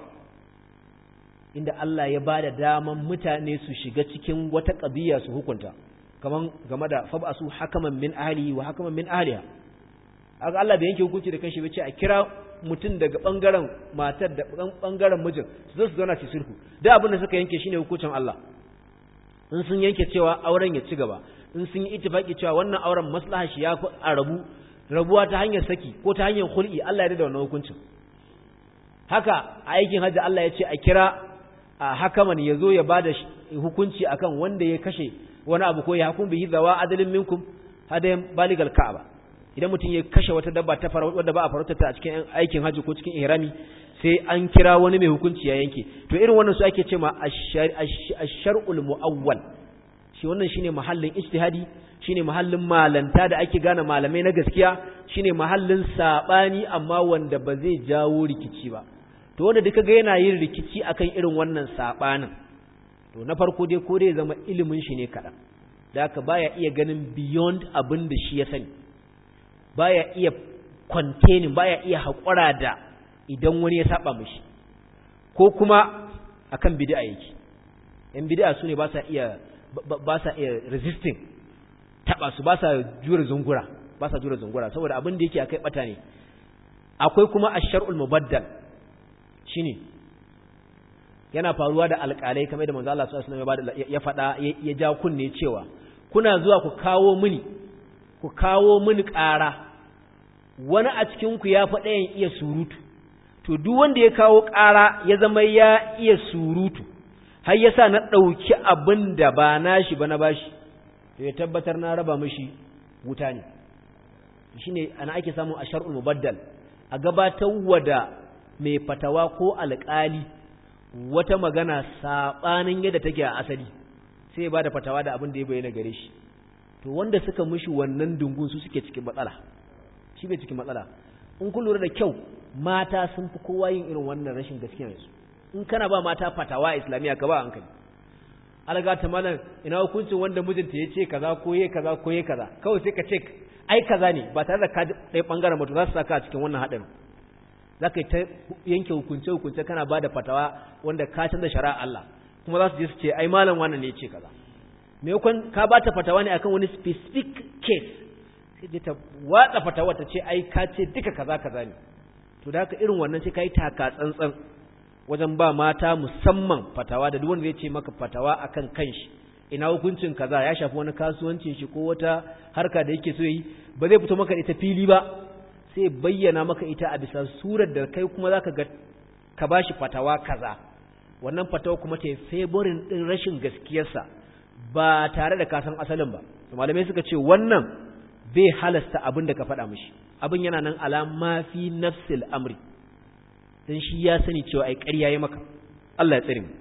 inda Allah ya ba da daman mutane su shiga cikin wata ƙabiya su hukunta kaman game da fab'asu hakaman min ahlihi wa hakaman min ahliha aka Allah bai yanke hukunci da kanshi bace a kira mutum daga bangaren matar da bangaren mijin su zo su zauna su sulhu da abin da suka yanke shine hukuncin Allah in sun yanke cewa auren ya ci gaba in sun yi ittifaki cewa wannan auren maslaha shi ya a rabu rabuwa ta hanyar saki ko ta hanyar hul'i Allah ya da wannan hukuncin haka a aikin hajji Allah ya ce a kira a hakaman ya zo ya bada hukunci akan wanda ya kashe wani abu ko ya hukum bihi zawa adalin minkum hadayan baligal ka'aba idan mutum ya kashe wata dabba ta fara wadda ba a farauta ta a cikin aikin hajji ko cikin ihrami sai an kira wani mai hukunci ya yanke to irin wannan su ake cewa ash-shar'ul mu'awwal shi wannan shine mahallin ijtihadi shine mahallin malanta da ake gane malamai na gaskiya shine mahallin sabani amma wanda ba zai jawo rikici ba to wanda duka ga yana yin rikici akan irin wannan sabanin to na farko dai ko dai zama ilimin shi ne kadan da haka baya iya ganin beyond abin da shi ya sani baya iya containing baya iya haƙura da idan wani ya saba mishi ko kuma akan bid'a yake yan bid'a su ne ba sa iya ba sa iya resisting taba su ba sa jure zungura ba sa jure zungura saboda abin da yake akai bata ne akwai kuma ash-shar'ul mubaddal shine yana faruwa da alƙalai kamar da manzo Allah sallallahu alaihi wasallam ya faɗa ya ja kunne cewa kuna zuwa ku kawo mini ku kawo mini ƙara wani a cikin ku ya faɗa yin iya surutu to duk wanda ya kawo ƙara ya zama ya iya surutu har yasa na ɗauki abin da ba nashi ba na bashi to ya tabbatar na raba mishi wuta ne shine ana ake samun ashar'ul mubaddal a gabatar wada mai fatawa ko alƙali wata magana saɓanin yadda take a asali sai ya bada fatawa da abin da ya bayyana gare shi to wanda suka mishi wannan dungun su suke cikin matsala shi bai cikin matsala in kun lura da kyau mata sun fi kowa yin irin wannan rashin gaskiya yanzu in kana ba mata fatawa islamiyya ka ba hankali alga ta malam ina hukuncin wanda mijinta ya ce kaza ko ye kaza ko ye kaza kawai sai ka ce ai kaza ne ba tare da ka ɗaya ɓangaren mutu za su saka a cikin wannan haɗarin za ka yi ta yanke hukunce hukunce kana ba da fatawa wanda ka canza shari'a Allah kuma za su je su ce ai malam wannan ne ya ce kaza me yakon ka ba ta fatawa ne akan wani specific case sai je ta watsa fatawa ta ce ai ka ce duka kaza kaza ne to da haka irin wannan sai ka yi taka tsantsan wajen ba mata musamman fatawa da duk wanda zai ce maka fatawa akan kanshi ina hukuncin kaza ya shafi wani kasuwancin shi ko wata harka da yake so yi ba zai fito maka ita fili ba sai bayyana maka ita a bisa surar da kai kuma zaka ga ka bashi fatawa kaza wannan fatawa kuma ta favorin din rashin gaskiyarsa ba tare da kasan asalin ba malamai suka ce wannan bai halasta abin da ka faɗa mishi abin yana nan alama fi nafsil amri dan shi ya sani cewa ai ƙarya ya maka Allah ya tsare mu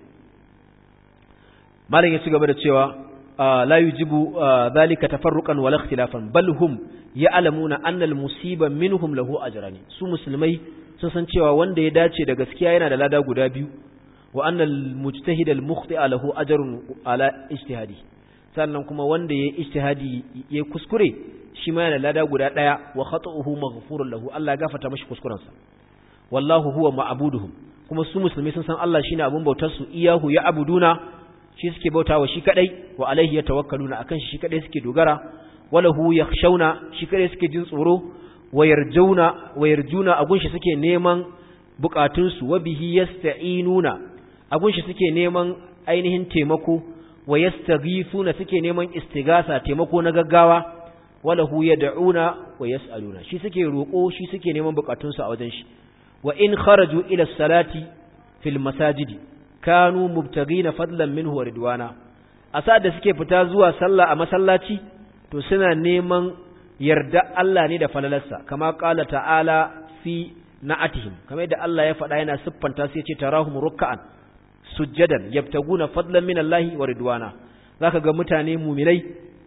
malam ya ci gaba da cewa la yujibu dhalika tafarruqan wala ikhtilafan bal hum ya'lamuna anna al musiba minhum lahu ajrani su musulmai sun san cewa wanda ya dace da gaskiya yana da lada guda biyu wa anna al mujtahid al mukhti'a lahu ajrun ala ijtihadi sannan kuma wanda ya ijtihadi ya kuskure shi ma yana da lada guda daya wa khata'uhu maghfurun lahu Allah ya gafarta mashi kuskurensa wallahu huwa ma'buduhum kuma su musulmai sun san Allah shine abun bautar su iyahu ya abuduna shi suke bautawa shi kadai wa alaihi yatawakkaluna akan shi shi kadai suke dogara walahu yakhshawna shi kadai suke jin tsoro wayarjauna wayarjuna agun shi suke neman bukatun su wa bihi yasta'inuna agun shi suke neman ainihin taimako wa yastaghifuna suke neman istigasa taimako na gaggawa walahu yad'una wa yas'aluna shi suke roko shi suke neman bukatun su a wajen shi wa in kharaju ila salati fil masajidi kanu mubtagina fadlan minhu wa ridwana asa da suke fita zuwa sallah a masallaci to suna neman yarda Allah ne da falalarsa kama qala ta'ala fi na'atihim kamar yadda Allah ya faɗa yana siffanta su yace tarahum ruk'an sujjadan yabtaguna fadlan min Allah wa ridwana zaka ga mutane mu'minai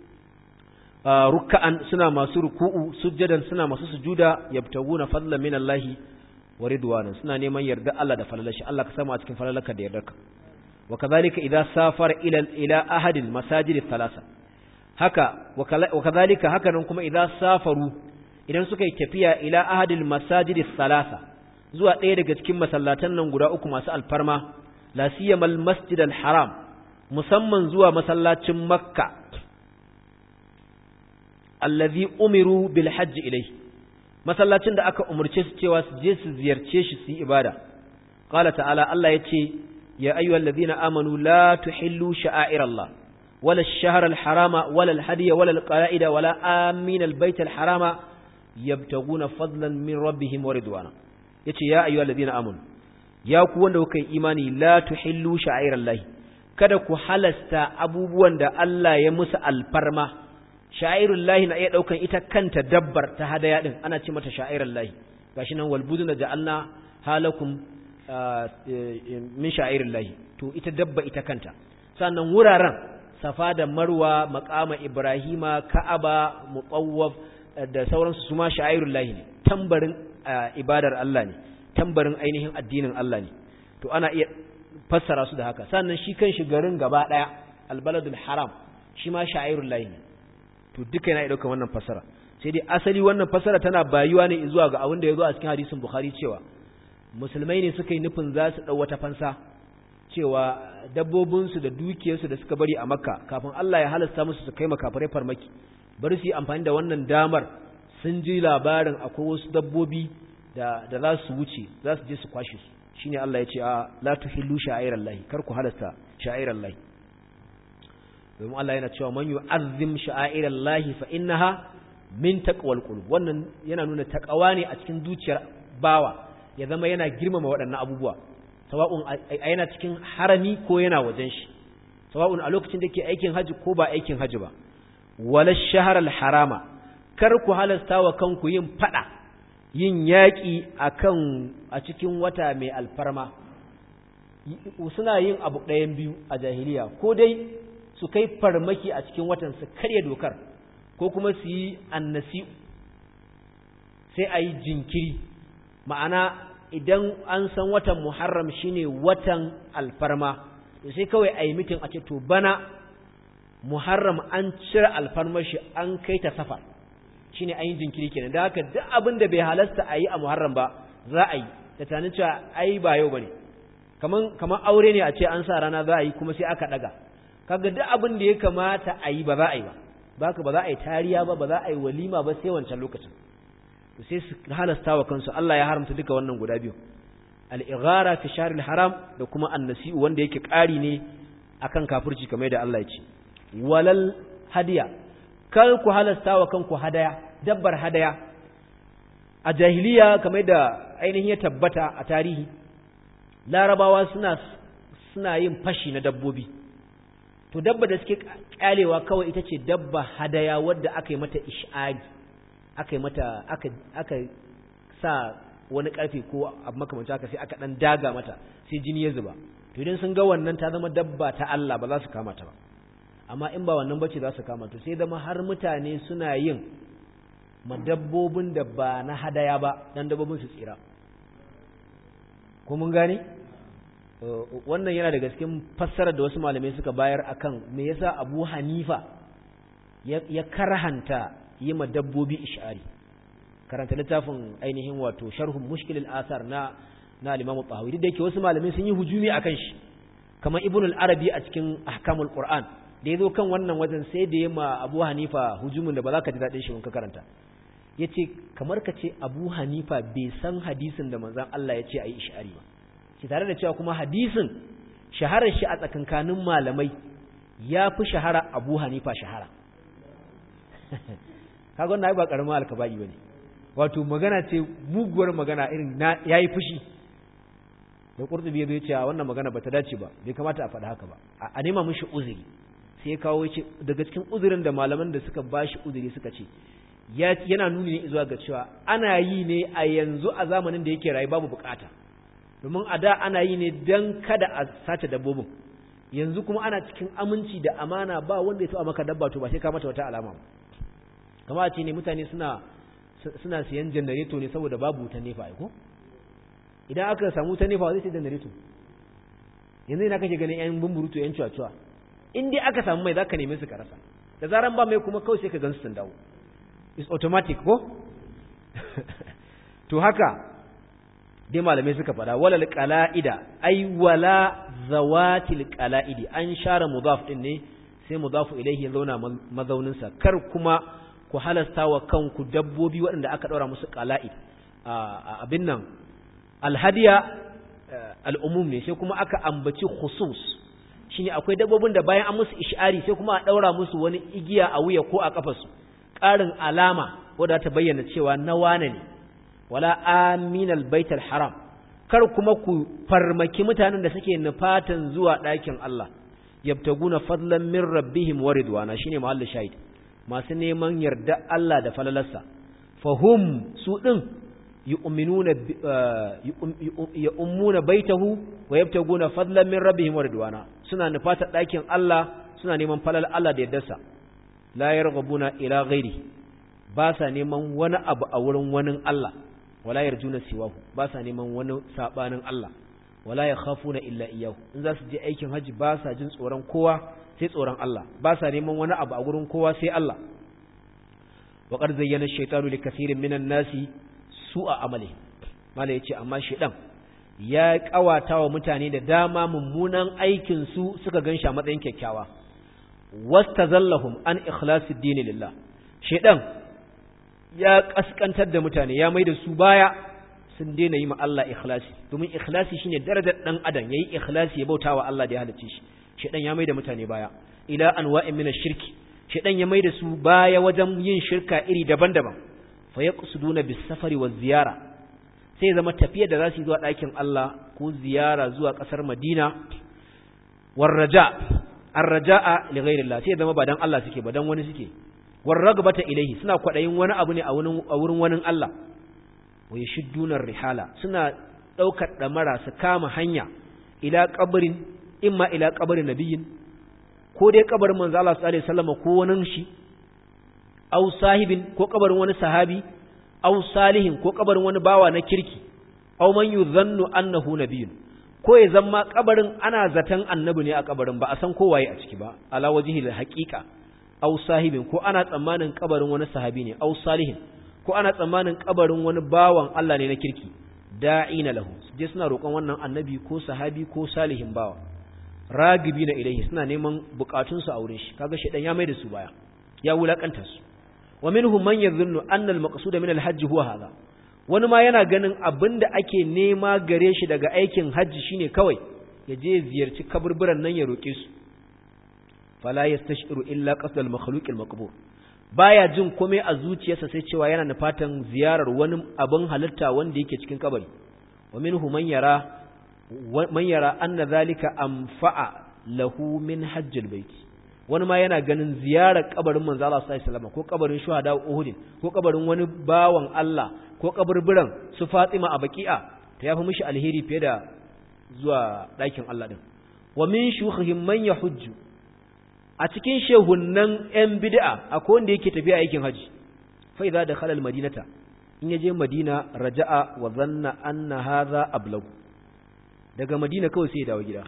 ruk'an suna masu ruku'u sujjadan suna masu sujuda yabtaguna fadlan min Allah wa ridwana suna neman yarda Allah da falalashi Allah ka samu a cikin falalarka da yardarka wa kadhalika idza safara ila ila ahadil masajid thalatha haka wa kadhalika haka nan kuma idza safaru idan suka yi tafiya ila ahadil masajid thalatha zuwa ɗaya daga cikin masallatan nan guda uku masu alfarma la siyamal masjid al haram musamman zuwa masallacin makka allazi umiru bil hajj ilayhi masallacin da aka umurce su cewa su je su ziyarce shi su yi ibada qala ta'ala Allah yace ya ayyuhal ladhina amanu la tuhillu sha'airallah wala ash-shahra al-harama wala al-hadiya wala al-qala'ida wala amin al-bayt al-harama yabtaguna fadlan min rabbihim wa ridwana yace ya ayyuhal ladhina amanu ya ku wanda kuka yi imani la tuhillu sha'airallah kada ku halasta abubuwan da Allah ya musu alfarma sha'irul lahi na iya daukan ita kanta dabbar ta hadaya din ana ce mata sha'irul lahi gashi nan wal buduna ja'alna halakum min sha'irul lahi to ita dabba ita kanta sannan wuraren safa da marwa maqama ibrahima ka'aba muqawwaf da sauransu su ma sha'irul lahi ne tambarin ibadar Allah ne tambarin ainihin addinin Allah ne to ana iya fassara su da haka sannan shi kanshi garin gaba daya albaladul haram shi ma sha'irul lahi ne to duka yana ɗaukar wannan fasara sai dai asali wannan fasara tana bayuwa ne zuwa ga abin da ya zo a cikin hadisin bukhari cewa musulmai ne suka yi nufin za su ɗau wata fansa cewa dabbobinsu da dukiyarsu da suka bari a makka kafin allah ya halasta musu su kai makafarai farmaki bari su yi amfani da wannan damar sun ji labarin akwai wasu dabbobi da da za su wuce za su je su kwashe su shine allah ya ce a la tuhillu sha'irallahi kar ku halasta sha'irallahi domin Allah yana cewa man yu'azzim sha'airallahi fa innaha min taqwal qulub wannan yana nuna takawa ne a cikin zuciyar bawa ya zama yana girmama waɗannan abubuwa sawa'un yana cikin harami ko yana wajen shi sawa'un a lokacin da ke aikin haji ko ba aikin haji ba wala shaharal harama kar ku halasta wa kanku yin fada yin yaƙi akan a cikin wata mai alfarma suna yin abu ɗayan biyu a jahiliya ko dai su kai farmaki a cikin watan su karya dokar ko kuma su yi annasi sai a yi jinkiri ma'ana idan an san watan muharram shine watan alfarma to sai kawai a yi mitin a ce to bana muharram an cire alfarmar shi an kai ta safar shine an yi jinkiri kenan da haka duk abin da bai halasta a yi a muharram ba za a yi da tunanin cewa ai ba yau bane kaman kaman aure ne a ce an sa rana za a yi kuma sai aka daga kaga duk abin da ya kamata a yi ba za a yi ba baka ba za a yi tariya ba ba za a yi walima ba sai wancan lokacin to sai su halasta wa kansu Allah ya haramta duka wannan guda biyu al-ighara fi shahr haram da kuma an-nasi'u wanda yake ƙari ne akan kafirci kamar da Allah ya ce walal hadiya kar ku halasta wa kanku hadaya dabbar hadaya a jahiliya kamar da ainihin ya tabbata a tarihi larabawa suna suna yin fashi na dabbobi to dabba da suke kyalewa kawai ita ce dabba hadaya wadda aka yi mata ish'ari aka yi mata aka aka sa wani karfe ko abu makamanta haka sai aka dan daga mata sai jini ya zuba to idan sun ga wannan ta zama dabba ta Allah ba za su kama ta ba amma in ba wannan bace za su kama to sai zama har mutane suna yin madabbobin da ba na hadaya ba dan dabbobin su tsira ko mun gane wannan yana daga cikin fassarar da wasu malamai suka bayar akan me yasa Abu Hanifa ya karhanta yi ma dabbobi ish'ari karanta littafin ainihin wato sharhun mushkilil asar na na al-Imam Tahawi duk da yake wasu malamai sun yi hujumi akan shi kamar Ibn al-Arabi a cikin Ahkamul Qur'an da yazo kan wannan wajen sai da yema Abu Hanifa hujumin da ba za ka ji dadin shi in ka karanta yace kamar ka ce Abu Hanifa bai san hadisin da manzon Allah ya ce ayi ish'ari ba shi tare da cewa kuma hadisin shaharar shi a tsakankanin malamai ya fi shahara Abu Hanifa shahara kaga wannan ba karamin alkaba'i bane wato magana ce muguwar magana irin na yayi fushi da qurtubi ya ce wannan magana bata dace ba bai kamata a faɗa haka ba a nema mishi uzuri sai kawo ce daga cikin uzurin da malaman da suka bashi uzuri suka ce yana nuni ne zuwa ga cewa ana yi ne a yanzu a zamanin da yake rayu babu bukata domin a da ana yi ne don kada a sace dabbobin yanzu kuma ana cikin aminci da amana ba wanda ya taɓa maka dabba to ba sai ka mata wata alama kama ce ne mutane suna suna siyan janareto ne saboda babu wutan nefa ko idan aka samu wutan nefa zai sai janareto yanzu ina kake ganin yan bumburutu yan cuwa-cuwa in dai aka samu mai zaka neme su ka rasa da zaran ba mai kuma kawai sai ka gansu sun dawo is automatic ko to haka dai malamai suka fada walal qala'ida ay wala zawatil qala'idi an share mudaf din ne sai mudafu ilayhi zauna mazaunin sa kar kuma ku halasta wa kanku dabbobi waɗanda aka daura musu qala'id abin nan alhadiya al'umum ne sai kuma aka ambaci khusus shine akwai dabbobin da bayan an musu ish'ari sai kuma a daura musu wani igiya a wuya ko a kafarsu ƙarin alama wadda ta bayyana cewa na wane ne wala aminal baitul haram kar kuma ku farmaki mutanen da suke nufatan zuwa ɗakin Allah yabtaguna fadlan min rabbihim wa ridwana shine mahallin shahid masu neman yarda Allah da falalarsa fahum su din yu'minuna yu'muna baitahu wa yabtaguna fadlan min rabbihim wa ridwana suna nufata ɗakin Allah suna neman falal Allah da yardarsa la yarghabuna ila ghairi ba sa neman wani abu a wurin wani Allah wala yarjuna siwahu ba sa neman wani sabanin Allah wala yakhafuna illa iyyahu in za su je aikin haji ba sa jin tsoron kowa sai tsoron Allah ba sa neman wani abu a wurin kowa sai Allah wa qad zayyana ash-shaytanu li kathirin minan nasi su'a amali mala yace amma shedan ya kawata wa mutane da dama mummunan aikin su suka ganshi a matsayin kyakkyawa wastazallahum an ikhlasid din lillah shedan ya kaskantar da mutane ya maida su baya sun daina yi ma Allah ikhlasi domin ikhlasi shine darajar dan adam yayi ikhlasi ya bautawa Allah da ya halicce shi shedan ya maida mutane baya ila anwa'in min ash-shirki shedan ya maida su baya wajen yin shirka iri daban-daban fa yaqsuduna bis-safari waz-ziyara sai zama tafiyar da zasu yi zuwa ɗakin Allah ko ziyara zuwa ƙasar Madina war-raja ar-raja'a li ghayrillah sai zama ba dan Allah suke ba dan wani suke war-ragbata ilayhi suna kwadayin wani abu ne a wurin wani Allah wa yashudduna rihala suna daukar damara su kama hanya ila qabrin imma ila qabrin nabiyyin ko dai kabarin manzo Allah sallallahu alaihi wasallam ko wani shi aw sahibin ko kabarin wani sahabi aw salihin ko kabarin wani bawa na kirki aw man yuzannu annahu nabiyyun ko ya zama kabarin ana zaton annabi ne a kabarin ba a san ko waye a ciki ba ala wajhil haqiqa aw sahibin ko ana tsammanin kabarin wani sahabi ne aw salihin ko ana tsammanin kabarin wani bawan Allah ne na kirki da'ina lahu je suna roƙon wannan annabi ko sahabi ko salihin bawa ragibi na ilaihi suna neman bukatun su a wurin shi kaga shedan ya mai da su baya ya wulakanta su wa minhum man yadhunnu anna al-maqsud min al-hajj huwa hadha wani ma yana ganin abinda ake nema gare shi daga aikin hajji shine kawai ya je ziyarci kaburburan nan ya roke su fala yastashiru illa qasd al-makhluq al-maqbur baya jin komai a zuciyarsa sai cewa yana nufatan ziyarar wani abin halitta wanda yake cikin kabari wa minhu man yara man yara anna zalika anfa'a lahu min hajjil bait wani ma yana ganin ziyarar kabarin manzo Allah sallallahu alaihi wasallam ko kabarin shuhada Uhud ko kabarin wani bawan Allah ko kaburburan su Fatima a Baqi'a ta yafi mishi alheri fiye da zuwa ɗakin Allah din wa min shukhihim man yahujju a cikin shehunnan ‘yan bid'a akwai wanda yake tafiya aikin haji fa idza dakhala al-madinata in yaje madina raja'a wa zanna anna hadha ablagu daga madina kawai sai ya dawo gida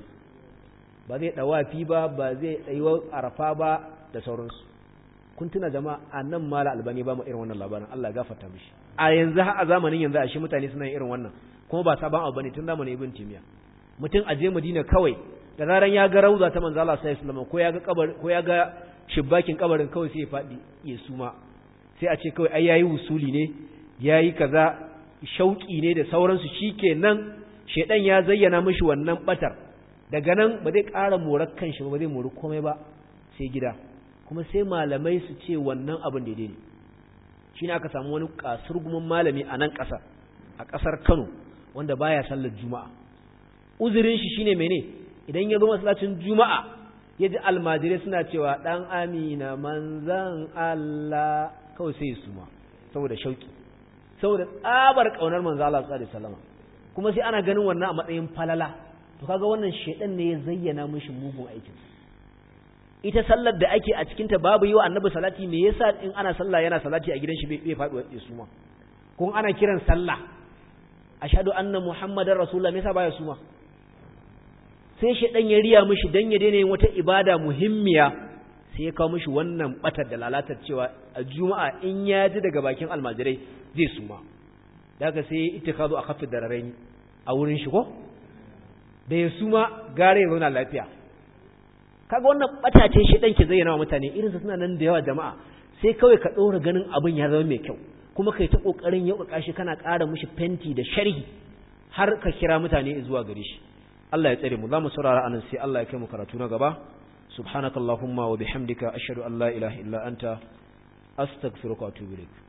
ba zai dawafi ba ba zai tsayuwa arafa ba da sauransu kun tuna jama'a annan mala albani ba mu irin wannan labarin Allah ya gafarta mishi a yanzu har a zamanin yanzu a shi mutane suna yin irin wannan kuma ba sabon abu bane tun zamanin ibn timiya mutum aje madina kawai da zaran ya ga rauza ta manzo Allah sallallahu alaihi wasallam ko ya ga kabar ko ya ga shibbakin kabarin kawai sai ya fadi ya suma sai a ce kawai ai yayi wusuli ne yayi kaza shauki ne da sauransu shikenan shedan ya zayyana mishi wannan batar daga nan ba zai ƙara morar kanshi ba zai mori komai ba sai gida kuma sai malamai su ce wannan abin daidai ne shine aka samu wani kasurgumin malami a nan ƙasar a ƙasar Kano wanda baya sallar juma'a uzurin shi shine mene idan ya zo masallacin juma'a ya ji almajirai suna cewa ɗan amina manzan Allah kawai sai su ma saboda shauki saboda tsabar ƙaunar manzan Allah sallallahu alaihi wasallam kuma sai ana ganin wannan a matsayin falala to kaga wannan shedan ne ya zayyana mishi mugun aikin ita sallar da ake a cikin ta babu yi wa annabi salati me yasa in ana sallah yana salati a gidan shi bai faɗi wa su ma kun ana kiran sallah ashhadu anna muhammadar rasulullah me yasa baya su ma sai shedan ya riya mishi dan ya daina yin wata ibada muhimmiya sai ya kawo mishi wannan batar da lalatar cewa a juma'a in ya ji daga bakin almajirai zai suma daga sai ya itikazu a kafin dararain a wurin shi ko da ya suma gare ya zauna lafiya kaga wannan bata ce shedan ke zayyana wa mutane irin su suna nan da yawa jama'a sai kawai ka ɗora ganin abin ya zama mai kyau kuma kai ta kokarin yau kashi kana ƙara mishi fenti da sharhi har ka kira mutane zuwa gare shi Allah ya tsare mu za mu saurara anan sai Allah ya kai mu karatu na gaba subhanakallahumma wa bihamdika ashhadu an la ilaha illa anta astaghfiruka wa atubu ilaik